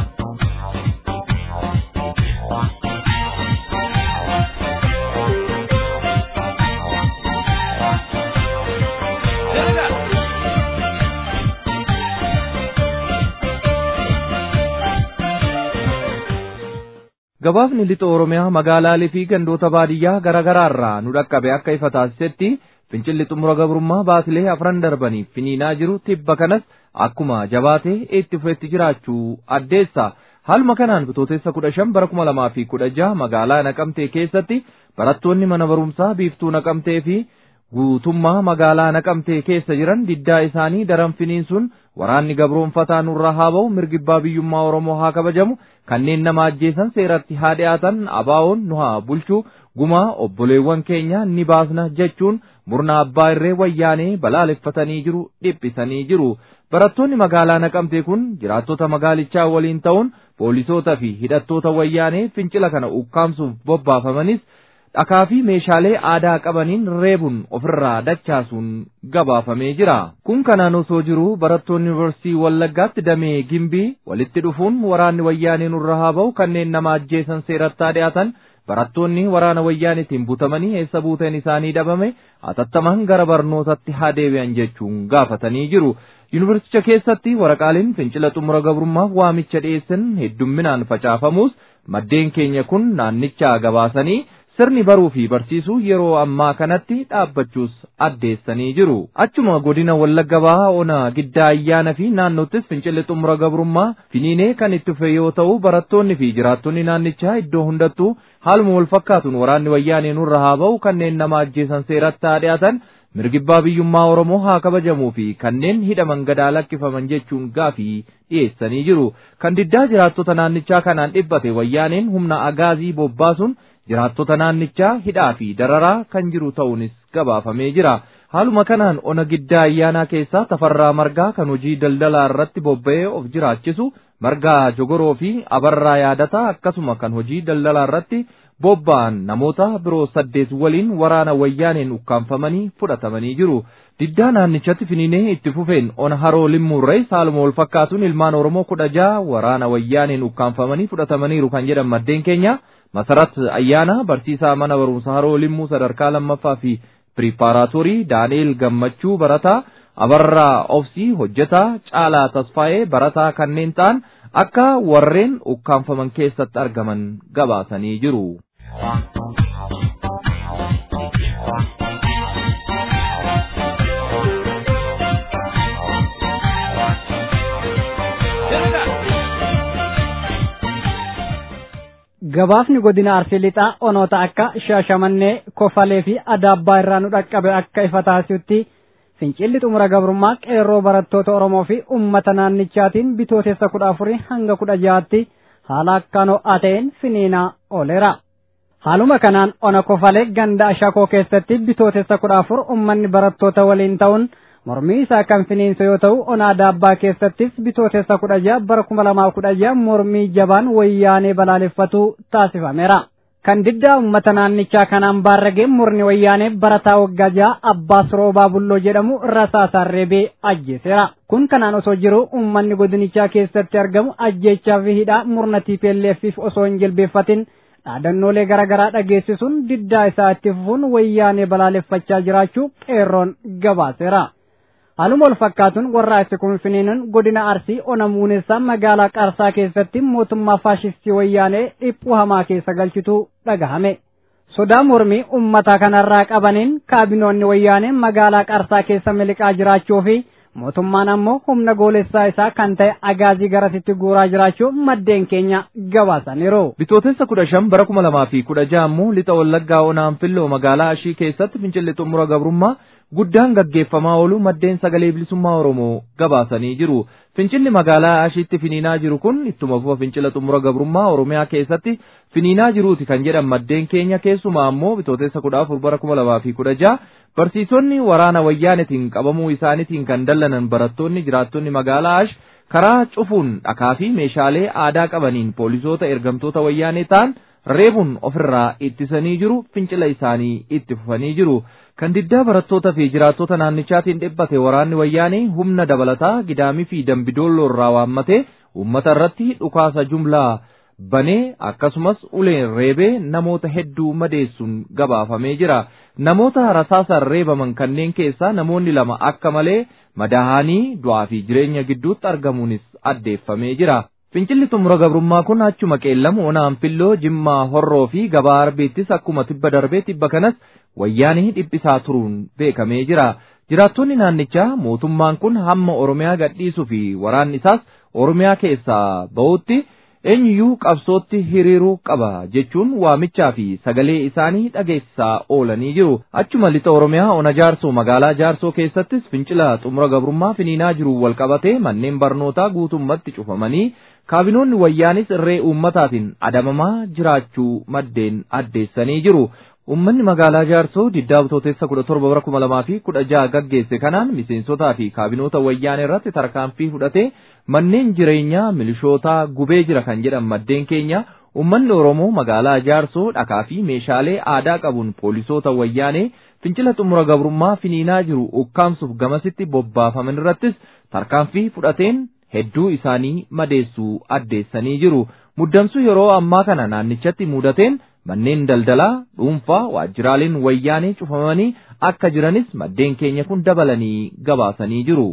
[SPEAKER 2] Gabaafni lixa Oromiyaa magaalaalee fi gandoota baadiyyaa garaagaraa irraa nu dhaqqabe akka ifa taasisetti fincilli xumura gabrummaa baatilee afran darbaniif finiinaa jiru tibba kanas akkuma jabaatee itti fufetti jiraachuu addeessa. Haaluma kanaan bitootessa kudha shan bara kuma lamaa fi kudha jaha magaalaa Naqamtee keessatti barattoonni mana barumsaa biiftuu Naqamtee fi guutummaa magaalaa Naqamtee keessa jiran diddaa isaanii daran finiinsuun waraanni gabroonfataa nurra haa ba'u mirgibbaa biyyummaa Oromoo haa kabajamu kanneen nama ajjeesan seeratti haa dhiyaatan abaawoon nu haa bulchu gumaa obboleewwan keenya ni baasna jechuun murna abbaa irree wayyaanee balaaleffatanii jiru dhiphisanii jiru. Barattoonni magaalaa naqamtee kun jiraattota magaalichaa waliin ta'uun poolisoota fi hidhattoota wayyaanee fincila kana ukkaamsuuf bobbaafamanis dhakaa fi meeshaalee aadaa qabaniin reebuun ofirraa dachaasuun gabaafamee jira. Kun kanaan osoo jiru barattoonni yuunivarsiitii Wallaggaatti damee gimbii walitti dhufuun waraanni wayyaanee nurra haa ba'u kanneen nama ajjeesan seeratti haa dhiyaatan barattoonni waraana wayyaanitiin butamanii eessa buuteen isaanii dhabame atattamaan gara barnootatti haa deebi'an jechuun gaafatanii jiru. Yuunivarsicha keessatti waraqaaleen fincila xumura gabrummaaf waamicha dhiyeessan heddumminaan facaafamus maddeen keenya kun naannichaa gabaasanii sirni baruu fi barsiisuu yeroo ammaa kanatti dhaabbachuus addeessanii jiru. Achuma godina Wallagga Bahaa Ona Giddaa Ayyaana fi naannottis fincilli xumura gabrummaa finiinee kan itti fufe yoo ta'u barattoonni fi jiraattonni naannichaa iddoo hundattuu haaluma wal fakkaatuun waraanni wayyaanee nurra haa ba'u kanneen nama ajjeesan seeratti haa dhiyaatan mirgibbaa biyyummaa Oromoo haa kabajamuu fi kanneen hidhaman gadaa lakkifaman jechuun gaafii dhiyeessanii jiru. Kan diddaa jiraattota naannichaa kanaan dhibbate wayyaaneen humna agaazii bobbaasuun jiraattota naannichaa hidhaa fi dararaa kan jiru ta'uunis gabaafamee jira. Haaluma kanaan ona giddaa ayyaanaa keessaa tafarraa margaa kan hojii daldalaa irratti bobba'ee of jiraachisu margaa jogoroo fi abarraa yaadataa akkasuma kan hojii daldalaa irratti bobba'an namoota biroo saddeet waliin waraana wayyaaneen ukkaanfamanii fudhatamanii jiru. Diddaa naannichatti finiinee itti fufeen ona haroo limmuurree haaluma wal fakkaatuun ilmaan Oromoo kudha jaha waraana wayyaaneen ukkaanfamanii fudhatamaniiru kan jedhan maddeen keenya. Masarat Ayyaana barsiisaa mana barumsa haroo limmuu sadarkaa lammaffaa fi piripaaraatorii Daani'eel Gammachuu barataa Abarraa Obsii hojjetaa Caalaa Tasfaayee barataa kanneen ta'an akka warreen ukkaanfaman keessatti argaman gabaasanii jiru.
[SPEAKER 1] gabaafni godina arsii lixaa onoota akka shaashamannee kofalee fi adaabbaa irraa nu dhaqqabe akka ifa taasisutti fincilli xumura gabrummaa qeerroo barattoota oromoo fi ummata naannichaatiin bitootessa kudha afurii hanga kudha jahaatti haala akkaan ho'aa ta'een finiinaa ooleera. haaluma kanaan ona kofalee ganda ashakoo keessatti bitootessa kudha afur ummanni barattoota waliin ta'uun mormii isaa kan finiinse yoo ta'u ona adaabbaa keessattis bitootessa kudha jaha bara kuma lamaa kudha jaha mormii jabaan wayyaanee balaaleffatu taasifameera. Kan diddaa uummata naannichaa kanaan baarragee murni wayyaanee barataa waggaa jaha Abbaas Roobaa Bulloo jedhamu rasaasaan reebee ajjeeseera. Kun kanaan osoo jiru uummanni godinichaa keessatti argamu ajjeechaa fi hidhaa murna TPLFif osoo hin jilbeeffatin dhaadannoolee garaagaraa dhageessisuun diddaa isaa itti fufuun wayyaanee balaaleffachaa jiraachuu qeerroon gabaaseera. Haaluma wal fakkaatuun warraaqsi kun finiinuun godina Arsii ona muunessaa magaalaa Qarsaa keessatti mootummaa faashistii wayyaanee dhiphuu hamaa keessa galchitu dhagahame. Sodaa mormii uummataa kanarraa qabaniin kaabinoonni wayyaanee magaalaa Qarsaa keessa miliqaa jiraachuu fi mootummaan ammoo humna goolessaa isaa kan ta'e agaazii garasitti guuraa jiraachuu maddeen keenya gabaasaniiru.
[SPEAKER 2] Bitootessa kudha shan bara kuma lamaa fi kudha jaha ammoo lixa wallaggaa onaan filloo magaalaa ashii keessatti fincilli xumura gabrummaa guddaan gaggeeffamaa oolu maddeen sagalee bilisummaa Oromoo gabaasanii jiru. Fincilli magaalaa Ashiitti finiinaa jiru kun ittuma fufa fincila xumura gabrummaa Oromiyaa keessatti finiinaa jiruuti kan jedhan maddeen keenya keessumaa ammoo bitootessa kudha afur bara kuma lamaa fi kudha jaha barsiisonni waraana wayyaanetiin qabamuu isaaniitiin kan dallanan barattoonni jiraattonni magaalaa Ash karaa cufuun dhakaa fi meeshaalee aadaa qabaniin poolisoota ergamtoota wayyaanee ta'an reebuun ofirraa ittisanii jiru fincila isaanii itti fufanii jiru. kan diddaa barattoota fi jiraattota naannichaatiin dhibbate waraanni wayyaanee humna dabalataa gidaamii fi dambidoolloo irraa waammate uummata irratti dhukaasa jumlaa banee akkasumas uleen reebee namoota hedduu madeessuun gabaafamee jira. Namoota rasaasaan reebaman kanneen keessaa namoonni lama akka malee madaahanii du'aa fi jireenya gidduutti argamuunis addeeffamee jira. Fincilli xumura gabrummaa kun achuma qeellamu onaan filloo jimmaa horroo fi gabaa arbeettis akkuma tibba darbee tibba kanas wayyaanii dhiphisaa turuun beekamee jira. Jiraattonni naannichaa mootummaan kun hamma Oromiyaa gadhiisuu fi waraanni isaas Oromiyaa keessaa ba'utti eenyuyyuu qabsootti hiriiruu qaba jechuun waamichaa fi sagalee isaanii dhageessisaa oolanii jiru. Achuma lixa Oromiyaa ona jaarsoo magaalaa jaarsoo keessattis fincila xumura gabrummaa finiinaa jiru wal qabatee manneen barnootaa guutummatti cufamanii kaabinoonni wayyaanis irree uummataatiin adamamaa jiraachuu maddeen addeessanii jiru. Uummanni magaalaa Jaarsoo diddaa bitootessa kudha torba bara kuma lamaa fi kudha jaha gaggeesse kanaan miseensotaa fi kaabinoota wayyaanee irratti tarkaanfii fudhatee manneen jireenyaa milishootaa gubee jira kan jedhan maddeen keenya uummanni Oromoo magaalaa Jaarsoo dhakaa fi meeshaalee aadaa qabuun poolisoota wayyaanee fincila xumura gabrummaa finiinaa jiru ukkaamsuuf gamasitti bobbaafaman irrattis tarkaanfii fudhateen hedduu isaanii madeessuu addeessanii jiru. Muddamsuu yeroo ammaa kana naannichatti mudateen manneen daldalaa dhuunfaa waajjiraaleen wayyaanee cufamanii akka jiranis maddeen keenya kun dabalanii gabaasanii jiru.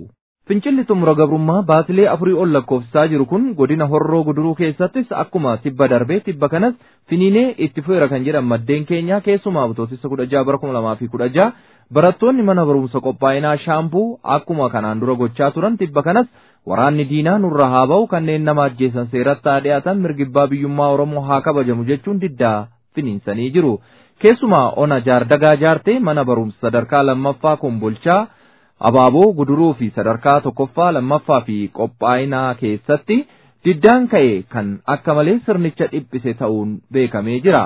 [SPEAKER 2] Fincilli xumura gabrummaa baatilee afurii ol lakkoofsisaa jiru kun godina horroo guduruu keessattis akkuma tibba darbee tibba kanas finiinee itti fufeera kan jedhan maddeen keenyaa keessumaa bitootessa kudha jaha bara kuma lamaa fi kudha jaha barattoonni mana barumsa qophaa'inaa shaampuu akkuma kanaan dura gochaa turan tibba kanas waraanni diinaa nurra haa ba'u kanneen nama ajjeesan seeratti haa dhiyaatan mirgibbaa biyyummaa Oromoo haa kabajamu jechuun diddaa finiinsanii jiru. Keessumaa ona jaardagaa jaartee mana barumsa sadarkaa lammaffaa kombolchaa abaaboo guduruu fi sadarkaa tokkoffaa lammaffaa fi qophaa'inaa keessatti diddaan ka'e kan akka malee sirnicha dhiphise ta'uun beekamee jira.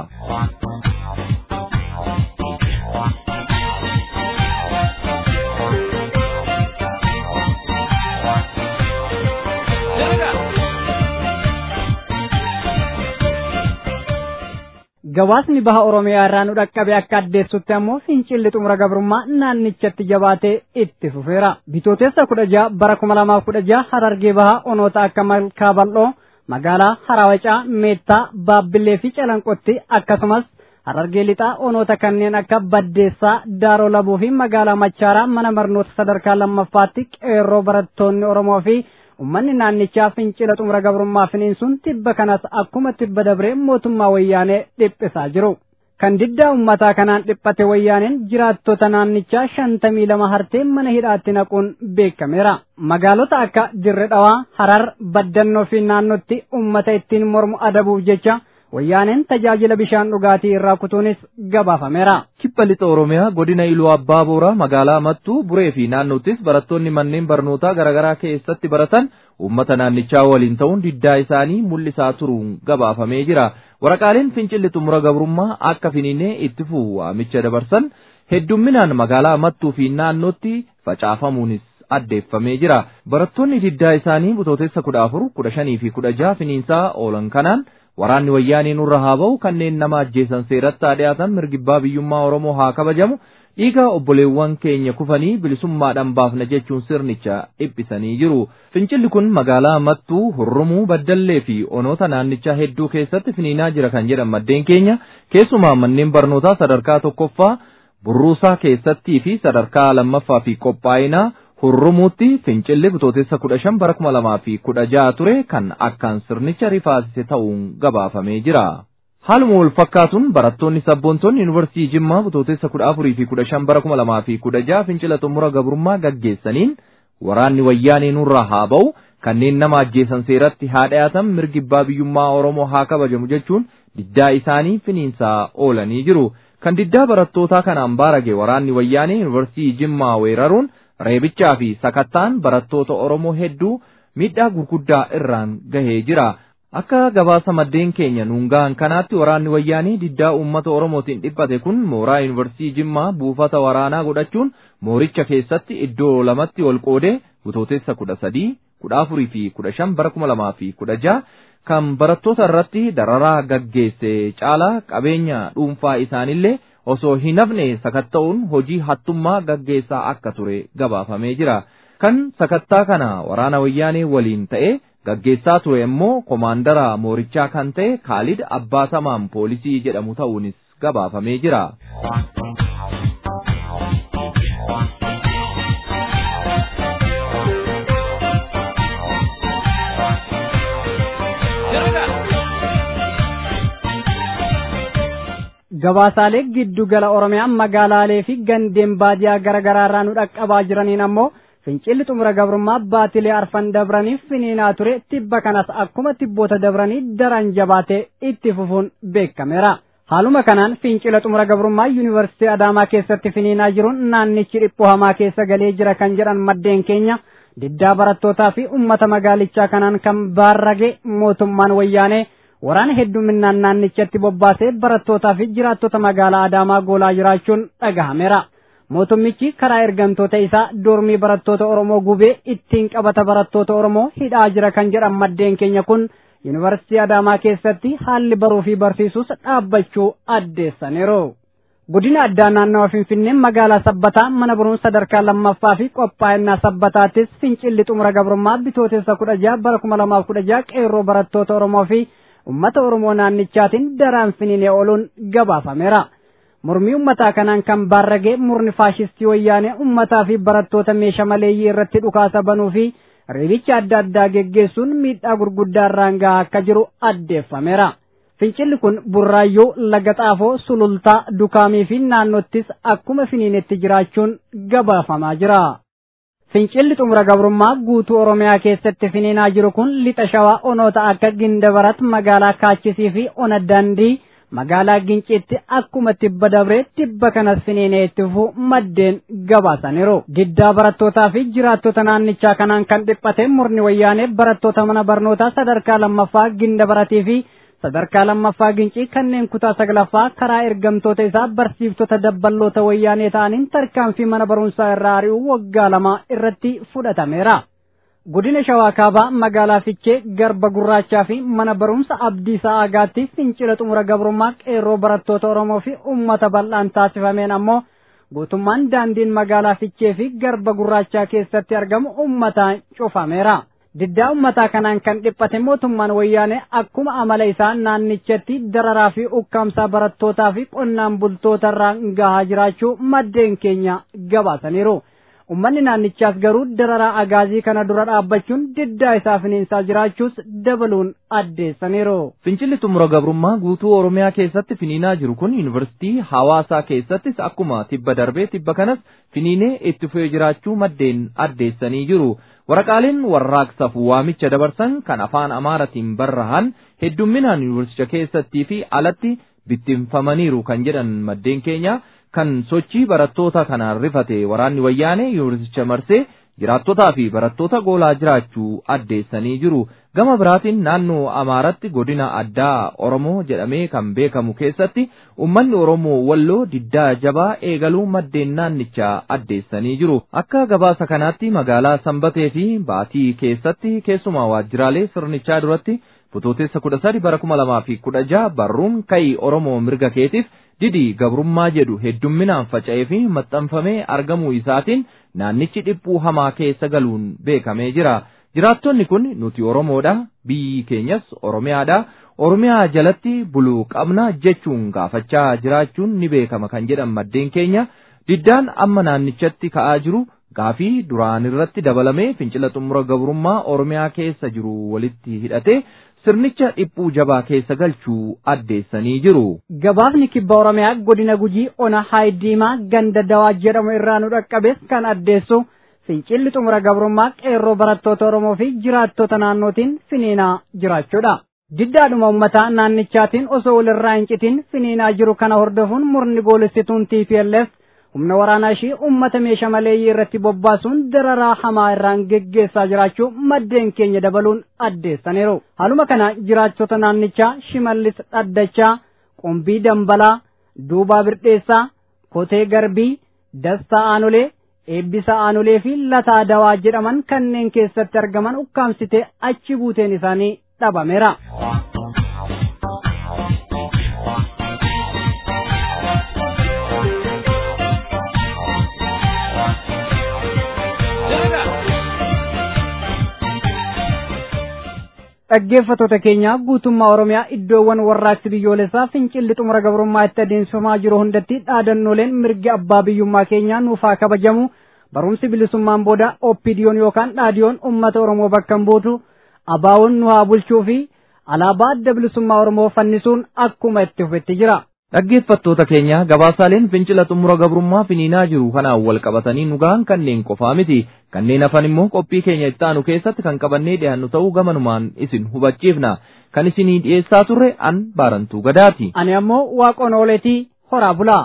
[SPEAKER 1] Gabaasni baha Oromiyaa irraa nu dhaqqabe akka addeessutti ammoo fincilli xumura gabrummaa naannichatti jabaatee itti fufeera. Bitootessa kudha jaha bara kuma lamaaf kudha jaha harargee baha onoota akka malkaa bal'oo magaalaa Harawacaa, Meettaa, Baabbilee fi Calanqotti akkasumas harargee lixaa onoota kanneen akka Baddeessaa, Daaroo Labuu fi magaalaa Machaaraa mana barnoota sadarkaa lammaffaatti qeerroo barattoonni Oromoo fi ummanni naannichaa fincila xumura gabrummaa finiinsuun tibba kanas akkuma tibba dabree mootummaa wayyaanee dhiphisaa jiru. Kan diddaa ummataa kanaan dhiphate wayyaaneen jiraattota naannichaa shantamii lama hartee mana hidhaatti naquun beekameera. Magaalota akka Dirre Dhawaa, Harar, Baddannoo fi naannootti ummata ittiin mormu adabuuf jecha wayyaaneen tajaajila bishaan dhugaatii irraa kutuunis gabaafameera.
[SPEAKER 2] Kibba lixa Oromiyaa godina Iluu Abbaa Booraa magaalaa Mattuu Buree fi naannottis barattoonni manneen barnootaa garaagaraa keessatti baratan uummata naannichaa waliin ta'uun diddaa isaanii mul'isaa turuun gabaafamee jira. Waraqaaleen fincilli xumura gabrummaa akka finiinee itti fufu waamicha dabarsan heddumminaan magaalaa Mattuu fi naannootti facaafamuunis addeeffamee jira. Barattoonni diddaa isaanii butootessa kudha afur, kudha shanii fi kudha jaha finiinsaa oolan kanaan waraanni wayyaanii nurra haa ba'u kanneen nama ajjeesan seeratti haa dhiyaatan mirgibbaa biyyummaa Oromoo haa kabajamu dhiiga obboleewwan keenya kufanii bilisummaadhaan baafna jechuun sirnicha dhiphisanii jiru. Fincilli kun magaalaa Mattuu, Hurrumuu, Baddallee fi onoota naannichaa hedduu keessatti finiinaa jira kan jedhan maddeen keenya keessumaa manneen barnootaa sadarkaa tokkoffaa burruusaa keessattii fi sadarkaa lammaffaa fi qophaa'inaa hurrumuutti fincilli bitootessa kudha shan bara kuma lamaa fi kudha jaha ture kan akkaan sirnicha rifaasise ta'uun gabaafamee jira. Haaluma wal fakkaatuun barattoonni sabboontoonni yuunivarsiitii Jimmaa bitootessa kudha afurii fi kudha shan bara kuma lamaa fi kudha jaha fincila xumura gabrummaa gaggeessaniin waraanni wayyaanee nurraa haa ba'u kanneen nama ajjeesan seeratti haa dhiyaatan mirgibbaa biyyummaa Oromoo haa kabajamu jechuun diddaa isaanii finiinsaa oolanii jiru. Kan diddaa barattootaa kanaan baarage waraanni wayyaanee yuunivarsiitii Jimmaa weeraruun reebichaa fi sakattaan barattoota Oromoo hedduu miidhaa gurguddaa irraan gahee jira. Akka gabaasa maddeen keenya nuun gahan kanaatti waraanni wayyaanii diddaa uummata Oromootiin dhiphate kun mooraa yuunivarsiitii Jimmaa buufata waraanaa godhachuun mooricha keessatti iddoo lamatti wal qoodee butootessa kudha sadii, kudha afurii fi kudha shan bara kuma lamaa fi kudha jaha kan barattoota irratti dararaa gaggeesse caalaa qabeenya dhuunfaa isaanillee osoo hin hafne sakatta'uun hojii hattummaa gaggeessaa akka ture gabaafamee jira. Kan sakattaa kana waraana wayyaanee waliin ta'e gaggeessaa ture immoo komaandara moorichaa kan ta'e Kaalid Abbaasamaan poolisii jedhamu ta'uunis gabaafamee jira.
[SPEAKER 1] gabaasaalee giddu gala oromiyaa magaalaalee fi gandeen baadiyaa garaa garaa irraa nu dhaqqabaa jiraniin ammoo fincilli xumura gabrummaa baatilee arfan dabraniif finiinaa ture tibba kanas akkuma tibboota dabranii daran jabaatee itti fufuun beekameera. Haaluma kanaan fincila xumura gabrummaa yuunivarsiitii Adaamaa keessatti finiinaa jiruun naannichi dhiphoo hamaa keessa galee jira kan jedhan maddeen keenya diddaa barattootaa fi uummata magaalichaa kanaan kan baarrage mootummaan wayyaanee waraana hedduminaan naannichatti bobbaasee barattootaa fi jiraattota magaalaa Adaamaa goolaa jiraachuun dhagahameera. Mootummichi karaa ergamtoota isaa dormii barattoota Oromoo gubee ittiin qabata barattoota Oromoo hidhaa jira kan jedhan maddeen keenya kun yuunivarsiitii Adaamaa keessatti haalli baruu fi barsiisuus dhaabbachuu addeessaniiru. Godina addaa naannawa Finfinnee magaalaa Sabbataa mana barumsa sadarkaa lammaffaa fi qophaa'inaa Sabbataattis fincilli xumura gabrummaa bitootessa kudha jaha bara kuma lamaaf kudha jaha qeerroo barattoota Oromoo fi ummata Oromoo naannichaatiin daraan finiinee ooluun gabaafameera. mormii ummataa kanaan kan baarragee murni faashistii wayyaanee ummataa fi barattoota meeshaa maleeyyii irratti dhukaasa banuu fi reebicha adda addaa geggeessuun miidhaa gurguddaa irraan gahaa akka jiru addeeffameera. Fincilli kun burraayyuu laga xaafoo sulultaa dukaamii fi naannottis akkuma finiinetti jiraachuun gabaafamaa jira. Fincilli xumura gabrummaa guutuu Oromiyaa keessatti finiinaa jiru kun lixa shawaa onoota akka Gindabarat magaalaa Kaachisii fi Ona Dandii magaalaa Ginciitti akkuma tibba dabree tibba kanas finiinee itti fufuu maddeen gabaasaniiru. Diddaa barattootaa fi jiraattota naannichaa kanaan kan dhiphate murni wayyaanee barattoota mana barnootaa sadarkaa lammaffaa Gindabaratii fi sadarkaa lammaffaa gincii kanneen kutaa saglaffaa karaa ergamtoota isaa barsiiftota dabballoota wayyaanee ta'aniin tarkaanfii mana barumsaa irraa ari'uu waggaa lama irratti fudhatameera. Godina Shawaa Kaabaa magaalaa Fichee garba gurraachaa fi mana barumsa Abdii Sa'aagaatti fincila xumura gabrummaa qeerroo barattoota Oromoo fi uummata bal'aan taasifameen ammoo guutummaan daandiin magaalaa Fichee fi garba gurraachaa keessatti argamu uummataan cufameera. Diddaa uummataa kanaan kan dhiphate mootummaan wayyaanee akkuma amala isaa naannichatti dararaa fi ukkaamsaa barattootaa fi qonnaan bultoota irraan gahaa jiraachuu maddeen keenya gabaasaniiru. Uummanni naannichaas garuu dararaa agaazii kana dura dhaabbachuun diddaa isaa finiinsaa jiraachuus dabaluun addeessaniiru.
[SPEAKER 2] Fincilli xumura gabrummaa guutuu Oromiyaa keessatti finiinaa jiru kun yuunivarsiitii hawaasaa keessattis akkuma tibba darbee tibba kanas finiinee itti fufee jiraachuu maddeen addeessanii jiru. Waraqaaleen warraaqsaaf waamicha dabarsan kan afaan Amaaratiin barrahan heddumminaan yuunivarsicha keessattii fi alatti bittinfamaniiru kan jedhan maddeen keenya kan sochii barattoota kanaan rifate waraanni wayyaanee yuunivarsicha marsee jiraattotaa fi barattoota goolaa jiraachuu addeessanii jiru. Gama biraatiin naannoo Amaaratti godina addaa Oromoo jedhamee kan beekamu keessatti uummanni Oromoo walloo diddaa jabaa eegaluu maddeen naannichaa addeessanii jiru. Akka gabaasa kanaatti magaalaa Sanbatee fi Baatii keessatti keessumaa waajjiraalee sirnichaa duratti Fotootessa kudha sadi bara kuma lamaa fi kudha jaha barruun ka'ii Oromoo mirga keetiif didii gabrummaa jedhu heddumminaan faca'ee fi maxxanfamee argamuu isaatiin naannichi dhiphuu hamaa keessa galuun beekamee jira. Jiraattonni kun nuti Oromoodha, biyyi keenyas Oromiyaadha. Oromiyaa jalatti buluu qabna jechuun gaafachaa jiraachuun ni beekama kan jedhan maddeen keenya. Diddaan amma naannichatti ka'aa jiru gaafii duraan irratti dabalamee fincila xumura gabrummaa Oromiyaa keessa jiru walitti hidhatee sirnicha dhiphuu jabaa keessa galchuu addeessanii jiru.
[SPEAKER 1] Gabaafni kibba Oromiyaa godina Gujii ona Haayidiimaa ganda dawaa jedhamu irraa nu dhaqqabes kan addeessu fincilli xumura gabrummaa qeerroo barattoota Oromoo fi jiraattota naannootiin finiinaa jiraachuudha. Diddaadhuma uummataa naannichaatiin osoo walirraa hin citin finiinaa jiru kana hordofuun murni goolessituun TPLF humna waraanaa ishii uummata meeshaa maleeyyii irratti bobbaasuun dararaa hamaa irraan geggeessaa jiraachuu maddeen keenya dabaluun addeessaniiru. Haaluma kana jiraattota naannichaa Shimallis Dhaddachaa, Qumbii Dambalaa, Duubaa Birdheessaa, Kotee Garbii, Dastaa Aanolee, Eebbisa Aanolee fi Lataa Dawaa jedhaman kanneen keessatti argaman ukkaamsitee achi buuteen isaanii dhabameera. dhaggeeffattoota keenya guutummaa oromiyaa iddoowwan warraaqsi biyyoolessaa fincilli xumura gabrummaa itti adeemsifamaa jiru hundatti dhaadannooleen mirgi abbaa biyyummaa keenyaa nuufaa kabajamu barumsi bilisummaan booda oppidiyoon yookaan dhaadiyoon ummata oromoo bakka hin buutu abaawoon nu haa bulchuu fi alaabaa adda bilisummaa oromoo fannisuun akkuma itti fufetti jira.
[SPEAKER 2] Dhaggeeffattoota keenya gabaasaaleen fincila xumura gabrummaa finiinaa jiru kanaan wal qabatanii nu gahan kanneen qofaa miti. Kanneen hafan immoo qophii keenya itti aanu keessatti kan qabannee dhiyaannu ta'uu gamanumaan isin hubachiifna. Kan isinii dhiyeessaa turre an baarantuu gadaati.
[SPEAKER 1] Ani ammoo waaqoon ooletii horaa bulaa.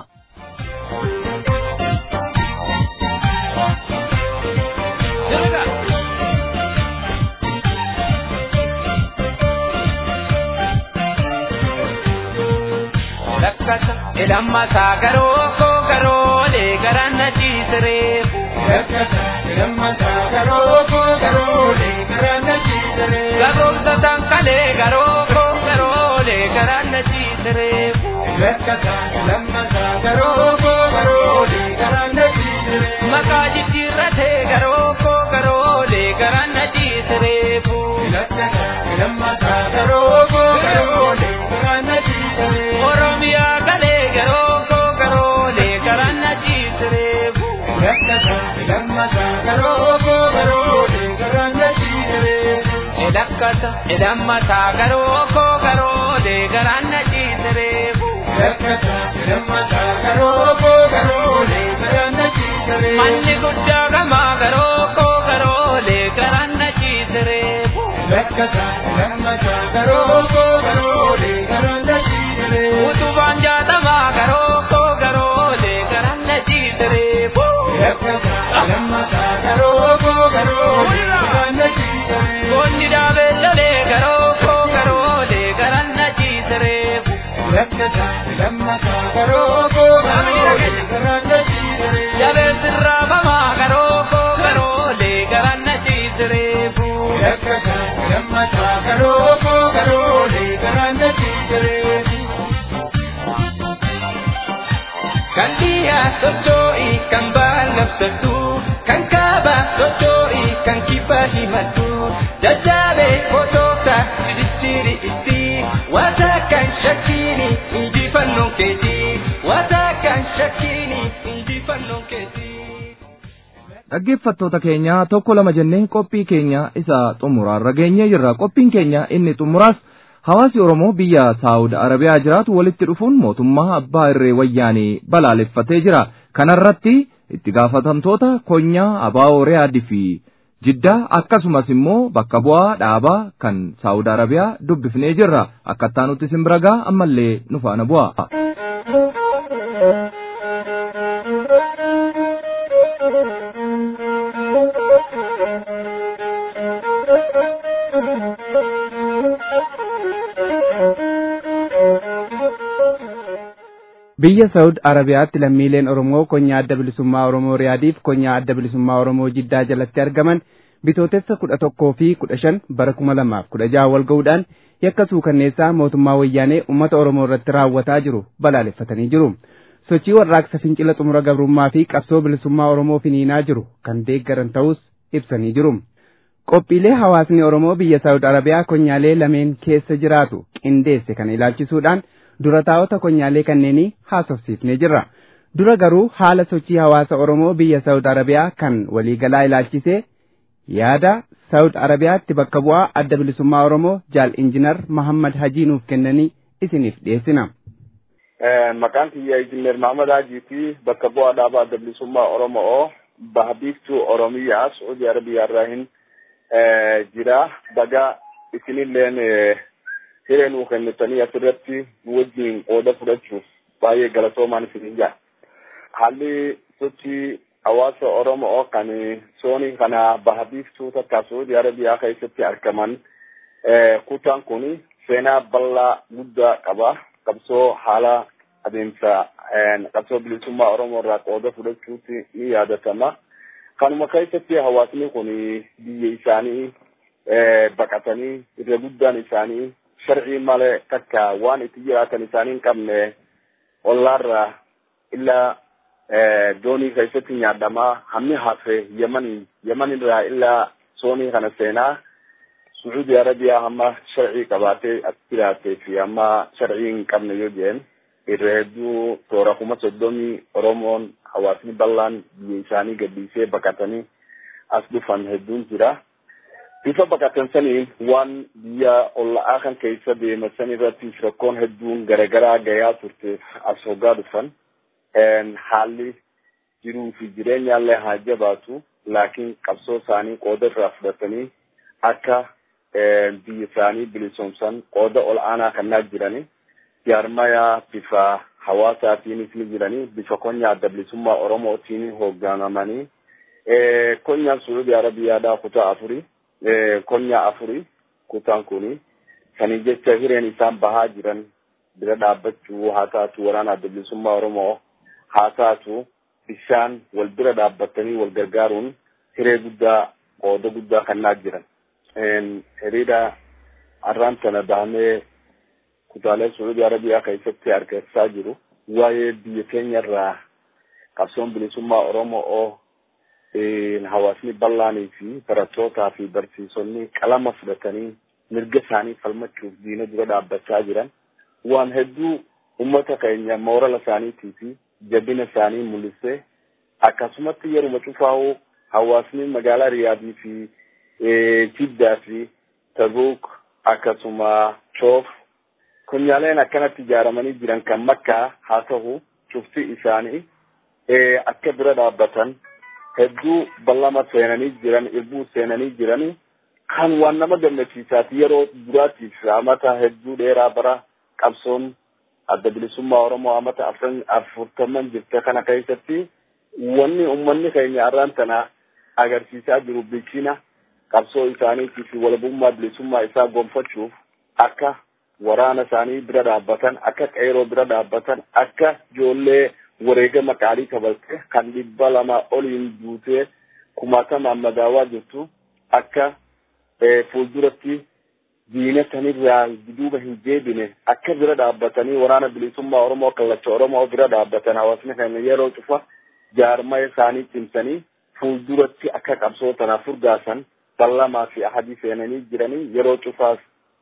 [SPEAKER 12] Ilammasaa garoo koo garoolee garaan na ciisiree. Ilammasaa garoo koo garoolee garaan na ciisiree. Garoomsataan kalee garoo koo garoolee garaan na ciisiree. Ilammasaa garoo koo garoolee garaan na ciisiree. Maqaa jijjiirratee garoo koo garoolee garaan na ciisiree. Ilammasaa garoo koo garoolee garaan na ciisiree. Oromiyaa galee garoo koo garoolee. rakkata hidhammataa garoo koo garoolee garaan na ciisireefu. Rakkata hidhammataa garoo koo garoolee garaan na ciisireefu. Manni guddaa gamaa garoo koo garoolee garaan na ciisireefu. Rakkata hidhammataa garoo koo garoolee garaan na ciisireefu. Utubaan jaatamaa garoo koo garoolee garaan na ciisireefu. Rakkata hidhammataa garoo koo garoolee garaan na ciisireefu. Goonni daabee lolee garoo koo garoolee garaan na ciisireefu. Rakkata hidhammataa garoo koo garoolee garaan na ciisireefu. Jabeen sirraa bamaa garoo koo garoolee garaan na ciisireefu. Rakkata hidhammataa garoo koo garoolee garaan na ciisireefu. Kan dhiyaa socho'i kan baallabsatu kan kaaba socho'i kan kibba himatu jajjaabee fotoota didistiri itti wata kan shakkiini injifannoon keeti wata kan shakkiini injifannoon keeti.
[SPEAKER 2] Dhaggeeffattoota keenya tokko lama jennee qophii keenya isa xumuraarra geenyee jirra. Qophiin keenya inni xumuraas hawaasi Oromoo biyya Saawud Arabiyaa jiraatu walitti dhufuun mootummaa abbaa irree wayyaanee balaaleffatee jira. Kanarratti itti gaafatamtoota konyaa Abaawoo Riyaadii fi Jiddaa akkasumas immoo bakka bu'aa dhaabaa kan Saawud Arabiyaa dubbifnee jirra. Akkattaa nutti simbiragaa ammallee nu faana bu'a.
[SPEAKER 3] Biyya Saawud Arabiyaatti lammiileen Oromoo konyaa adda bilisummaa Oromoo Riyaadiif konyaa adda bilisummaa Oromoo Jiddaa jalatti argaman bitootessa kudha tokkoo fi kudha shan bara kuma lamaaf kudha jaha wal ga'uudhaan yakka suukanneessaa mootummaa wayyaanee uummata Oromoo irratti raawwataa jiru balaaleffatanii jiru. Sochii warraaqsa fincila xumura gabrummaa fi qabsoo bilisummaa Oromoo finiinaa jiru kan deeggaran ta'us ibsanii jiru. Qophiilee hawaasni Oromoo biyya Saawud Arabiyaa konyaalee lameen keessa jiraatu qindeesse kana ilaalchisuudhaan dura taa'ota konyaalee kanneenii haasofsiifnee jirra. Dura garuu haala sochii hawaasa Oromoo biyya Saawud Arabiyaa kan waliigalaa ilaalchisee yaada Saawud Arabiyaatti bakka bu'aa adda bilisummaa Oromoo jaal injinar Mahammad Hajii nuuf kennanii isiniif dhiyeessina.
[SPEAKER 9] Maqaan kiyya injinar Mahammad Hajiiti bakka bu'aa dhaabaa adda bilisummaa Oromoo bahabiftuu Oromiyaa Saudi Arabiyaa irraa hin jira. Baga isinilleen hiree nuu kennitanii asirratti nu wajjin qooda fudhachuuf baay'ee galatoomaan isinin jaa. Haalli sochii hawaasa Oromoo kan soonii kana bahabiftuu takka Saudi Arabiyaa keessatti argaman kutaan kun seenaa bal'aa guddaa qaba. Qabsoo haala adeemsa qabsoo bilisummaa Oromoo irraa qooda fudhachuutti ni yaadatama. Kanuma keessatti hawaasni kun biyya isaanii baqatanii irra guddaan isaanii sharcii malee takka waan itti jiraatan isaanii hin qabne ollaarra illa doonii keessatti nyaadamaa hammi hafe yamanii yamanirraa illa soonii kana seenaa Suudi Arabiyaa hamma sharcii qabaatee as jiraatee fi hamma sharcii hin qabne yoo jeen irra hedduu toora kuma soddomii Oromoon hawaasni bal'aan biyya isaanii gadhiisee baqatanii as dhufan hedduun jira. bifa baqatan saniin waan biyya olla'aa kan keessa deeman san irratti rakkoon hedduun garagaraa gayaa turteef as hoggaa dhufan haalli jiruu fi jireenyaallee haa jabaatu laakiin qabsoo isaanii qooda irraa fudhatanii akka biyya isaanii bilisoomsan qooda ol aanaa kannaa jirani jaarmayaa bifa hawaasaatiinis ni jirani bifa konya adda bilisummaa oromootiin hoogganamanii konyaan suudi arabiyaadhaa kutaa afurii konya afuri kutaan kuni sanii jecha hireen isaan bahaa jiran bira dhaabbachuu haa taatu waraana adda bilisummaa oromoo haa taatu bishaan wal bira dhaabbatanii wal gargaaruun hiree guddaa qooda guddaa kannaa jiran hiriira arraan sana bahamee kutaalee suudi arabiyaa keessatti argachaa jiru waa'ee biyya keenya irraa qabsoon bilisummaa oromoo hawaasni bal'aanii fi barattootaa fi barsiisonni qalama fudhatanii mirga isaanii falmachuuf diina dura dhaabbachaa jiran waan hedduu ummata keenya moorala isaaniitii fi jabina isaanii mul'isee akkasumatti yeruma cufaa'uu hawaasni magaalaa riyaadii fi jiddaa fi tabuuk akkasuma choof kunyaaleen akkanatti ijaaramanii jiran kan makkaa haa ta'u cufti isaanii akka bira dhaabbatan hedduu ballama seenanii jiran irbuu seenanii jiran kan waan nama gammachiisaati yeroo duraatiif amata hedduu dheeraa bara qabsoon adda bilisummaa oromoo amata afurtaman jirte kana keessatti wanni ummanni keenya arraan tana agarsiisaa jiru bilchina qabsoo isaaniitii fi walabummaa bilisummaa isaa gonfachuuf akka waraana isaanii bira dhaabbatan akka qeeroo bira dhaabbatan akka ijoollee wareegama qaalii kabalte kan dhibba lama oliin duutee kumaatamaan madaawaa jirtu akka fuulduratti diinatanirraa duuba hin deebine akka bira dhaabbatanii waraana bilisummaa oromoo kallacha oromoo bira dhaabbatan hawaasni keenya yeroo cufa jaarmaa isaanii cimsanii fuulduratti akka qabsoo tanaaf furgaasan ballamaa fi ahadii seenanii jiranii yeroo cufaas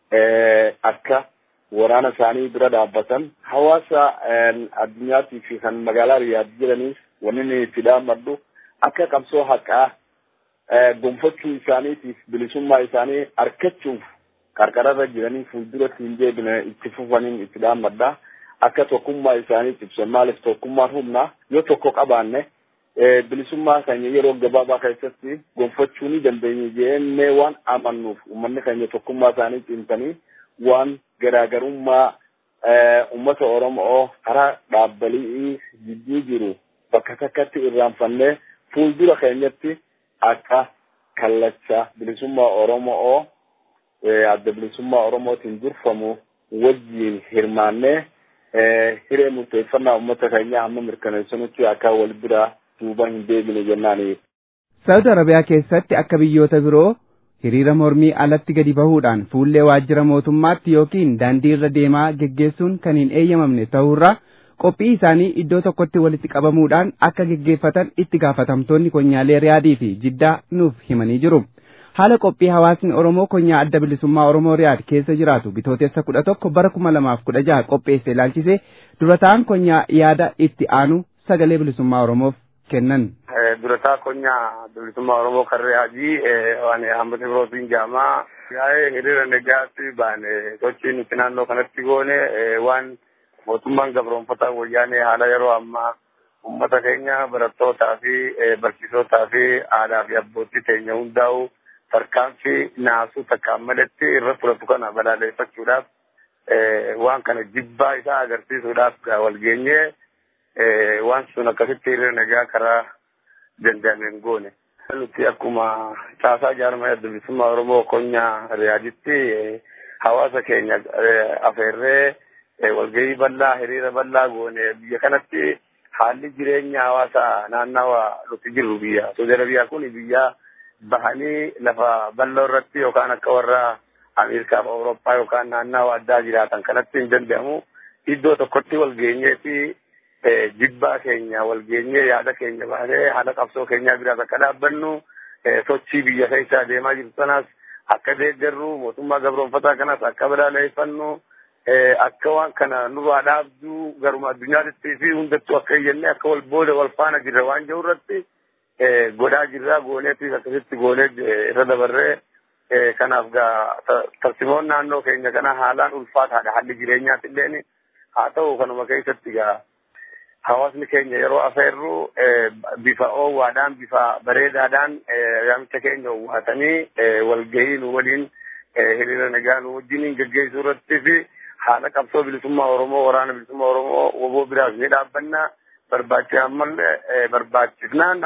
[SPEAKER 9] akka waraana isaanii bira dhaabbatan hawaasa addunyaatii fi kan magaalaa riyaad jiraniif wanni itti dhaammadhu akka qabsoo haqaa gonfachuu isaaniitiif bilisummaa isaanii argachuuf qarqararra jiranii fuulduratti hin deebine itti fufaniin itti dhaammadha akka tokkummaa isaanii ibsan maaliif tokkummaan humna yoo tokko qabaanne bilisummaa keenya yeroo gabaabaa keessatti gonfachuu ni dandeenya jennee waan amannuuf uummanni keenya tokkummaa isaanii cimsanii waan garaagarummaa ummata oromoo karaa dhaabbalii jidduu jiru bakka takkatti irraanfannee fuuldura keenyatti akka kallacha bilisummaa oromoo adda bilisummaa oromootiin durfamu wajjiin hirmaannee hiree murteeffannaa ummata keenyaa hamma mirkaneessanutti akka wal bira duuba hin deebine jennaani.
[SPEAKER 3] Saudi Arabiyaa keessatti akka biyyoota biroo hiriira mormii alatti gadi bahuudhaan fuullee waajjira mootummaatti yookiin daandii irra deemaa geggeessuun kan hin eeyyamamne ta'uurraa qophii isaanii iddoo tokkotti walitti qabamuudhaan akka geggeeffatan itti gaafatamtoonni konyaalee riyaadii fi jiddaa nuuf himanii jiru. Haala qophii hawaasni Oromoo konyaa adda bilisummaa Oromoo riyaad keessa jiraatu bitootessa kudha tokko bara kuma lamaaf kudha jaha qopheesse ilaalchisee dura ta'an konyaa yaada itti aanu sagalee bilisummaa Oromoof kennan.
[SPEAKER 9] durataa konyaa bilisummaa oromoo kan riyaadii waan hambati birootiin jaamaa yaa'ee hiriira nagaatti baane sochii nuti naannoo kanatti goone waan mootummaan gabroonfataa wayyaanee haala yeroo ammaa ummata keenya barattootaa fi barsiisotaa fi aadaa fi abbootii teenya hundaa'u tarkaanfii naasuu takkaan maletti irra fudhatu kana balaaleffachuudhaaf waan kana jibbaa isaa agarsiisuudhaaf wal geenyee waan sun akkasitti hiriira nagaa karaa danda'ameen goone. Nuti akkuma caasaa jaarmaa adda bilisummaa Oromoo konyaa riyaaditti hawaasa keenya afeerree walgahii bal'aa hiriira bal'aa goone biyya kanatti haalli jireenya hawaasa naannawa nuti jirru biyya Saudi Arabiyaa kun biyya bahanii lafa bal'oo irratti yookaan akka warra Ameerikaa fi Awurooppaa yookaan naannawa addaa jiraatan kanatti hin danda'amu iddoo tokkotti wal geenyeeti jibbaa keenya wal geenyee yaada keenya baanee haala qabsoo keenyaa biraas akka dhaabbannu sochii biyya keessa deemaa jirtu sanas akka deeggarru mootummaa gabroonfataa kanas akka balaaleffannu akka waan kana nurraa dhaabduu garuma addunyaatti fi hundattuu akka iyyannee akka wal booda wal faana jirra waan jiru irratti godhaa jirra gooneetis akkasitti goonee irra dabarree kanaaf gaa tarsimoon naannoo keenya kana haalaan ulfaataadha haalli jireenyaati illeen haa ta'u kanuma keessatti gaa hawaasni keenya yeroo afeerru bifa oowwaadhaan bifa bareedaadhaan yaamicha keenya owwaatanii walgahii nu waliin hiriira nagaa nu wajjiniin geggeessuu irratti fi haala qabsoo bilisummaa Oromoo waraana bilisummaa Oromoo woboo biraas ni dhaabbanna barbaachisa ammallee barbaachisnaan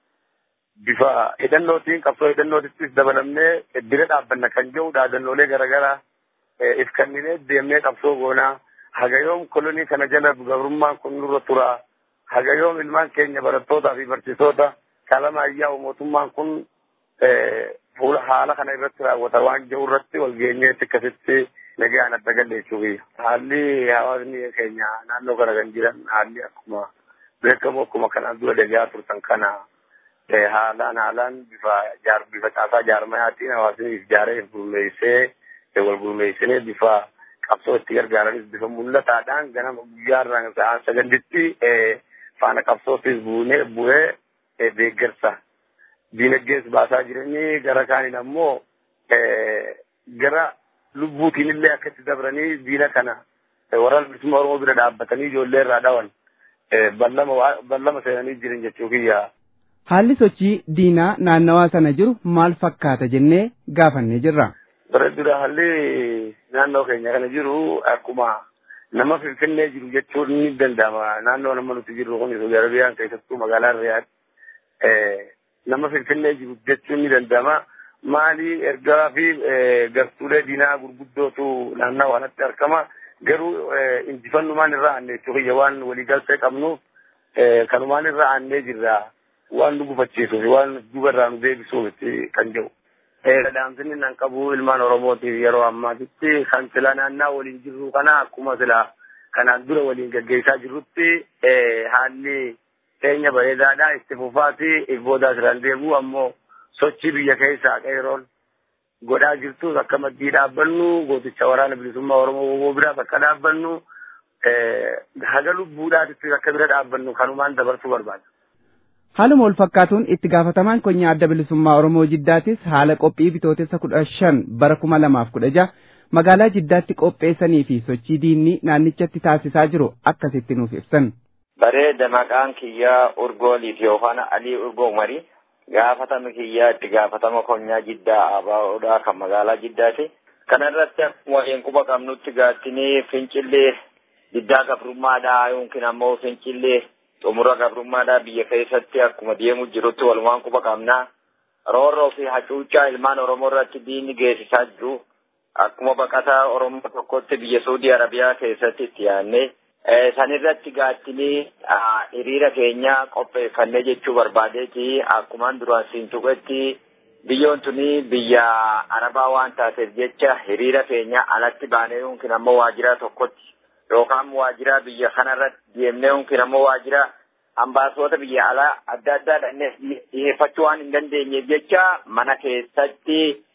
[SPEAKER 9] bifa hidhannootiin qabsoo hidhannootittis dabalamnee bira dhaabbanna kan jedhu dhaadannoolee garaagaraa if kenninee deemnee qabsoo goonaa hagayoom kolonii kana jala gabrummaan kun nurra tura hagayoom ilmaan keenya barattootaa fi barsiisota kalama ayyaa'u mootummaan kun fuula haala kana irratti raawwata waan jiru irratti wal geenyeetti akkasitti nagaan adda galleessuufi haalli hawaasni keenya naannoo kana kan jiran haalli akkuma beekamu akkuma kanaan dura deegaa turtan kana haalaan haalaan bifa jaar bifa caasaa jaarmayaatiin hawaasni ijaaree gurmeessee wal gurmeessinee bifa qabsoo itti gargaaranis bifa mul'ataadhaan ganama guyyaarraan sa'aan saganditti faana qabsootis buunee bu'ee deeggarsa diinagdees baasaa jiranii gara kaaniin ammoo gara lubbuutiin illee akka itti dabranii diina kana waraana bilisummaa Oromoo bira dhaabbatanii ijoollee irraa dhawan ballama seenanii jiran jechuu kiyya.
[SPEAKER 3] Haalli sochii diinaa naannawaa sana jiru maal fakkaata jennee gaafannee jirra.
[SPEAKER 9] Bara dura haalli naannoo keenya kana jiru akkuma nama finfinnee jiru jechuun ni danda'ama. Naannoo nama nuti jirru kun Saudi Arabiyaan keessattuu magaalaa Riyaad nama finfinnee jiru jechuun ni danda'ama. Maali ergaa fi gartuulee diinaa gurguddootu naannoo kanatti argama. Garuu injifannumaan irraa aanne jechuu kiyya waan waliigaltee qabnuuf kanumaan irraa aannee jirra. Waan nu gufachiisuuf waan dubarraa nu deebisuuf kan jiru. Dhaamsinni nan qabu ilmaan Oromootiif yeroo ammaatitti kan sila naannaa waliin jirru kana akkuma sila kanaan dura waliin gaggeessaa jirrutti haalli keenya bareedaadha itti fufaati if boodaa siraan deebi'u ammoo sochii biyya keessaa qeeroon godhaa jirtus akka maddii dhaabbannu gooticha waraana bilisummaa Oromoo bira bakka dhaabbannu haga lubbuudhaatitti akka bira dhaabbannu kanumaan dabarsuu barbaada.
[SPEAKER 3] Haaluma wal fakkaatuun itti gaafatamaan konyaa adda bilisummaa Oromoo Jiddaatis haala qophii bitootessa kudha shan bara kuma lamaaf kudha jaha magaalaa Jiddaatti qopheessanii fi sochii diinni naannichatti taasisaa jiru akkasitti nuuf ibsan.
[SPEAKER 13] Bareeda maqaan kiyyaa Urgooliiti yookaan Alii Urgoo Umarii gaafatama kiyyaa itti gaafatama konyaa Jiddaa Abaaoodhaa kan magaalaa Jiddaati. Kana irratti akkuma waliin quba qabnutti gaattinii fincillee Jiddaa gabrummaadhaa yookiin ammoo fincillee xumura gabrummaadhaa biyya keessatti akkuma deemu jirutti walumaan quba qabnaa roorroo fi hacuuccaa ilmaan oromoo irratti diinni geessisaa jiru akkuma baqataa oromoo tokkotti biyya suudii arabiyaa keessatti itti yaadne sanirratti gaattinii hiriira keenya qopheeffannee jechuu barbaadeeti akkumaan duraan siin tuqetti biyyoon tuni biyya arabaa waan taateef jecha hiriira keenya alatti baanee yookiin ammoo waajjira tokkotti yookaan waajjira biyya kanarratti deemnee yookiin ammoo waajjira ambaasoota biyya alaa adda addaa dhannee dhiyeeffachuu waan hin dandeenyeef jecha mana keessatti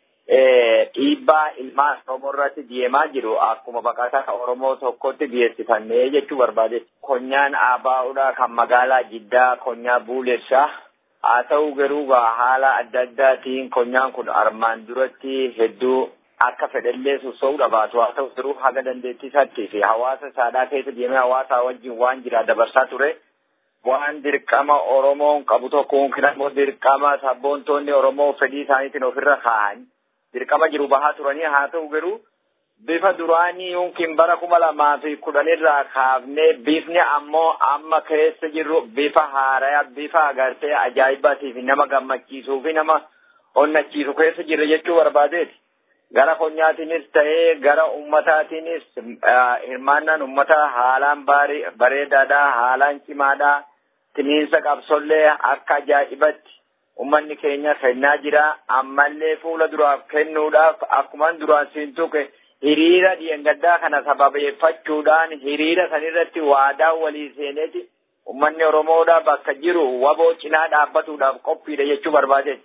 [SPEAKER 13] dhiibbaa ilmaan Oromoo irratti deemaa jiru akkuma baqataa Oromoo tokkotti dhiyeessifannee jechuu barbaade. Konyaan Abaa'uudhaa kan magaalaa Jiddaa konyaa Buulessaa haa ta'u garuu haala adda addaatiin konyaan kun armaan duratti hedduu akka fedhallee sossoo'uu dhabaatu haa ta'u garuu haga dandeettii isaatti fi hawaasa saadhaa keessa deemee hawaasa wajjin waan jira dabarsaa ture. Waan dirqama Oromoon qabu tokko yookiin ammoo dirqama sabboontoonni Oromoo fedhii isaaniitiin ofirra kaa'an dirqama jiru bahaa turanii haa ta'u garuu bifa duraanii yookiin bara kuma lamaa fi kudhanirraa kaafnee bifni ammoo amma keessa jirru bifa haaraya bifa agartee ajaa'ibaatii fi nama gammachiisuu fi nama onnachiisu keessa jirra jechuu barbaadeeti. gara konyaatiinis ta'ee gara ummataatiinis hirmaannaan ummata haalaan bareedaadha haalaan cimaadha tiniinsa qabsollee akka ajaa'ibatti ummanni keenya kennaa jira ammallee fuula duraaf kennuudhaaf akkuman duraan siin tuqe hiriira dhiyengaddaa kana sababeeffachuudhaan hiriira sanirratti waadaa walii seeneeti ummanni oromoodha bakka jiru waboo cinaa dhaabbatuudhaaf qophiidha jechuu barbaade.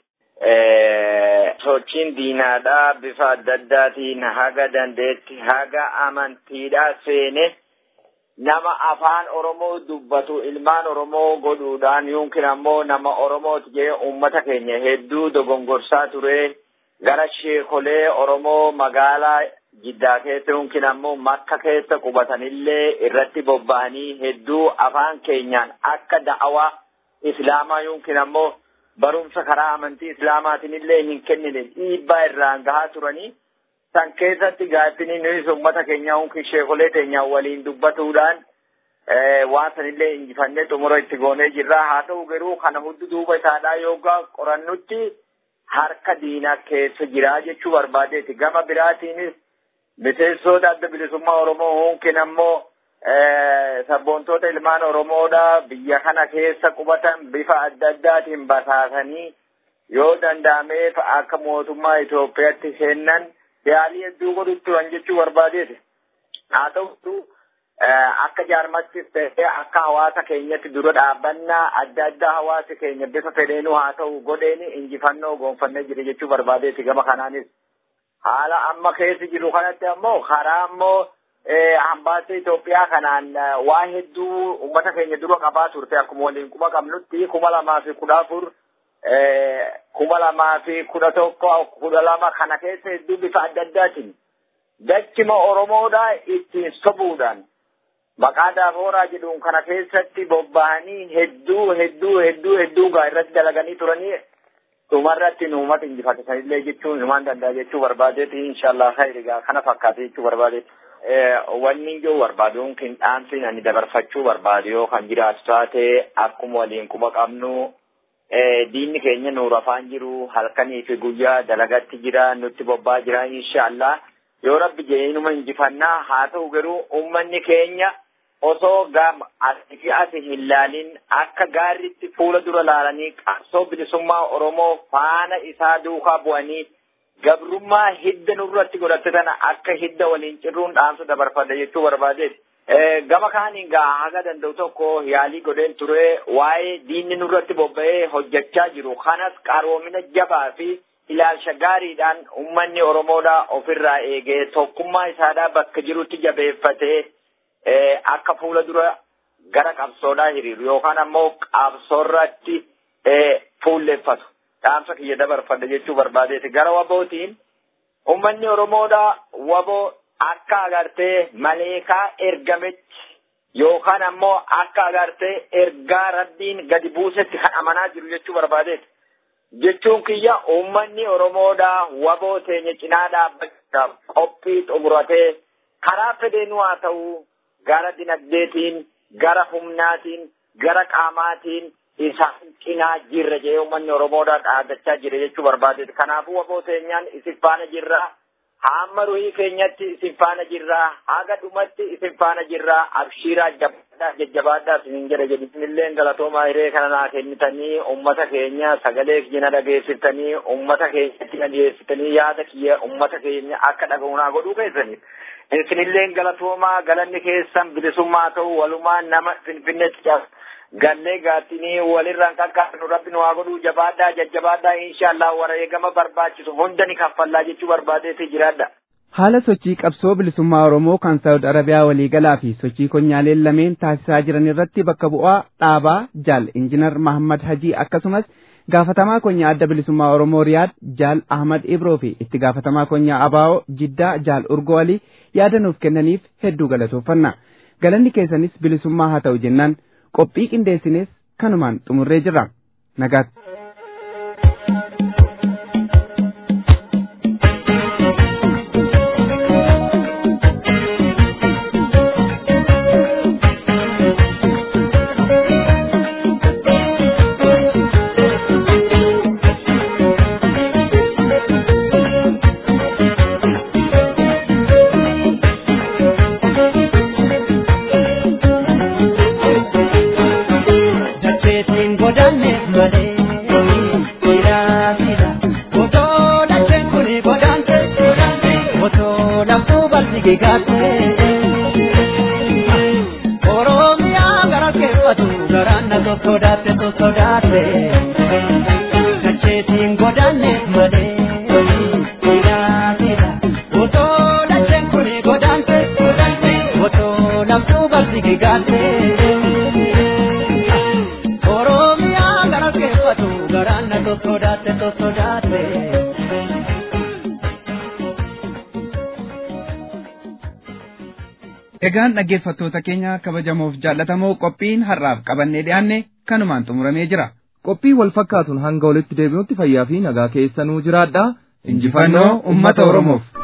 [SPEAKER 13] sochiin diinaadhaa bifa adda addaatiin haga dandeetti haga amantiidhaa seene nama afaan oromoo dubbatu ilmaan oromoo godhuudhaan yookiin ammoo nama oromooti jee ummata keenya hedduu dogongorsaa ture gara sheekolee oromoo magaalaa jiddaa keessa yookiin ammoo makka keessa qubatanillee irratti bobba'anii hedduu afaan keenyaan akka da'awaa islaamaa yookiin ammoo barumsa karaa amantii islaamaatiin illee hin kennine dhiibbaa irraan gahaa turanii san keessatti gaattinii nuyi ummata keenya yookiin sheekolee keenya waliin dubbatuudhaan waan sanillee injifannee xumura itti goonee jirra haa ta'u garuu kana hundi duuba isaadhaa yookaan qorannutti harka diinaa keessa jira jechuu barbaadeeti gama biraatiinis miseensoota adda bilisummaa oromoo yookiin ammoo sabboontoota ilmaan oromoodha biyya kana keessa qubatan bifa adda addaatiin basaasanii yoo danda'ameef akka mootummaa Itoophiyaatti kennan yaalii hedduu godhutti turan jechuu barbaadeeti. Haa ta'utu akka jaarmattis ta'ee akka hawaasa keenyatti dura dhaabbannaa adda addaa hawaasi keenya bifa fedheenuu haa ta'u godheeni injifannoo goonfannee jira jechuu barbaadeeti gama kanaanis. Haala amma keessa jiru kanatti ammoo karaa ammoo hambaasa Itoophiyaa kanaan waa hedduu uummata keenya dura qabaa turte akkuma waliin quba qabnutti kuma lamaa fi kudha afur kuma lamaa fi kudha tokko kudha lama kana keessa hedduu bifa adda addaatiin dachima Oromoodha ittiin sobuudhaan maqaa daafooraa jedhuun kana keessatti bobba'anii hedduu hedduu hedduu hedduu gaa irratti dalaganii turanii dhumarratti nuumata injifate sanillee jechuun himaan danda'a jechuu barbaadeeti inshaallah khayri gaa kana fakkaate jechuu barbaadeeti. Wanni ijoo barbaaduun qinxaansi ani dabarfachuu barbaade yoo kan jiraatu taate akkuma waliin quba qabnu diinni keenya nuur afaan jiru halkanii fi guyyaa dalagatti jira nutti bobbaa jira inshaallah yoo rabbi jeenuma injifannaa haa ta'u garuu ummanni keenya osoo gam asii asi hin laalin akka gaarritti fuula dura laalanii qabsoo bilisummaa Oromoo faana isaa duukaa bu'anii gabrummaa hidda nurratti godhatte tana akka hidda waliin cirruun dhaamsa dabarfadha jechuu barbaadeeti. Gama kaaniin gaa haga danda'u tokko yaalii godheen ture waa'ee diinni nurratti bobba'ee hojjechaa jiru kanas qaroomina jabaa fi ilaalcha gaariidhaan ummanni Oromoodha ofirraa eegee tokkummaa isaadhaa bakka jirutti jabeeffatee akka fuula dura gara qabsoodhaa hiriiru yookaan ammoo qabsoorratti fuulleffatu. dhaamsa kiyya dabarfadha jechuu barbaadeeti gara wabootiin ummanni oromoodha waboo akka agartee maleekaa ergametti yookaan ammoo akka agartee ergaa rabbiin gadi buusetti kan amanaa jiru jechuu barbaadeeti jechuun kiyya ummanni oromoodha waboo teenya cinaa dhaabbachuudhaaf qophii xumuratee karaa fedheenuu haa ta'u gara dinagdeetiin gara humnaatiin gara qaamaatiin isaan cinaa jirra jee uummanni Oromoodhaa dhaadachaa jira jechuu barbaadeeti. Kanaafuu waboo teenyaan isin faana jirra. Hamma ruhii keenyatti isin faana jirra. Haga dhumatti isin faana jirra. Abshiiraa jabbaadhaa jajjabaadhaa isin jedha jedhisinillee galatoomaa hiree kana naa kennitanii uummata keenya sagalee kiyya dhageessitanii uummata keenyatti dhageessitanii yaada kiyya uummata keenya akka dhaga'u naa godhuu keessaniif. Isinillee galatoomaa galanni keessan bilisummaa ta'u walumaan nama finfinneetti caasa. gallee gaattinii walirraan qaqqaabnu rabbi nu haa godhuu jabaadhaa jajjabaadhaa inshaallah wareegama barbaachisu hunda ni kaffallaa jechuu barbaadeeti jiraadha.
[SPEAKER 3] Haala sochii qabsoo bilisummaa Oromoo kan Saawud Arabiyaa waliigalaa fi sochii konyaaleen lameen taasisaa jiran irratti bakka bu'aa dhaabaa Jaal Injinar Mahammad Hajii akkasumas gaafatamaa konyaa adda bilisummaa Oromoo Riyaad Jaal Ahmad Ibroo fi itti gaafatamaa konyaa Abaa'oo Jiddaa Jaal Urgoo Alii yaada nuuf kennaniif hedduu galatooffanna. Galanni keessanis bilisummaa haa ta'u jennaan qophii qindeessines kanumaan xumurree jirra nagaatti. Egaan dhaggeeffattoota keenya kabajamoof jaallatamoo qophiin har'aaf qabannee dhiyaanne kanumaan xumuramee jira.
[SPEAKER 2] Qophii wal fakkaatuun hanga walitti deebinutti fayyaa fi nagaa keessanuu jiraadhaa.
[SPEAKER 3] Injifannoo uummata Oromoof.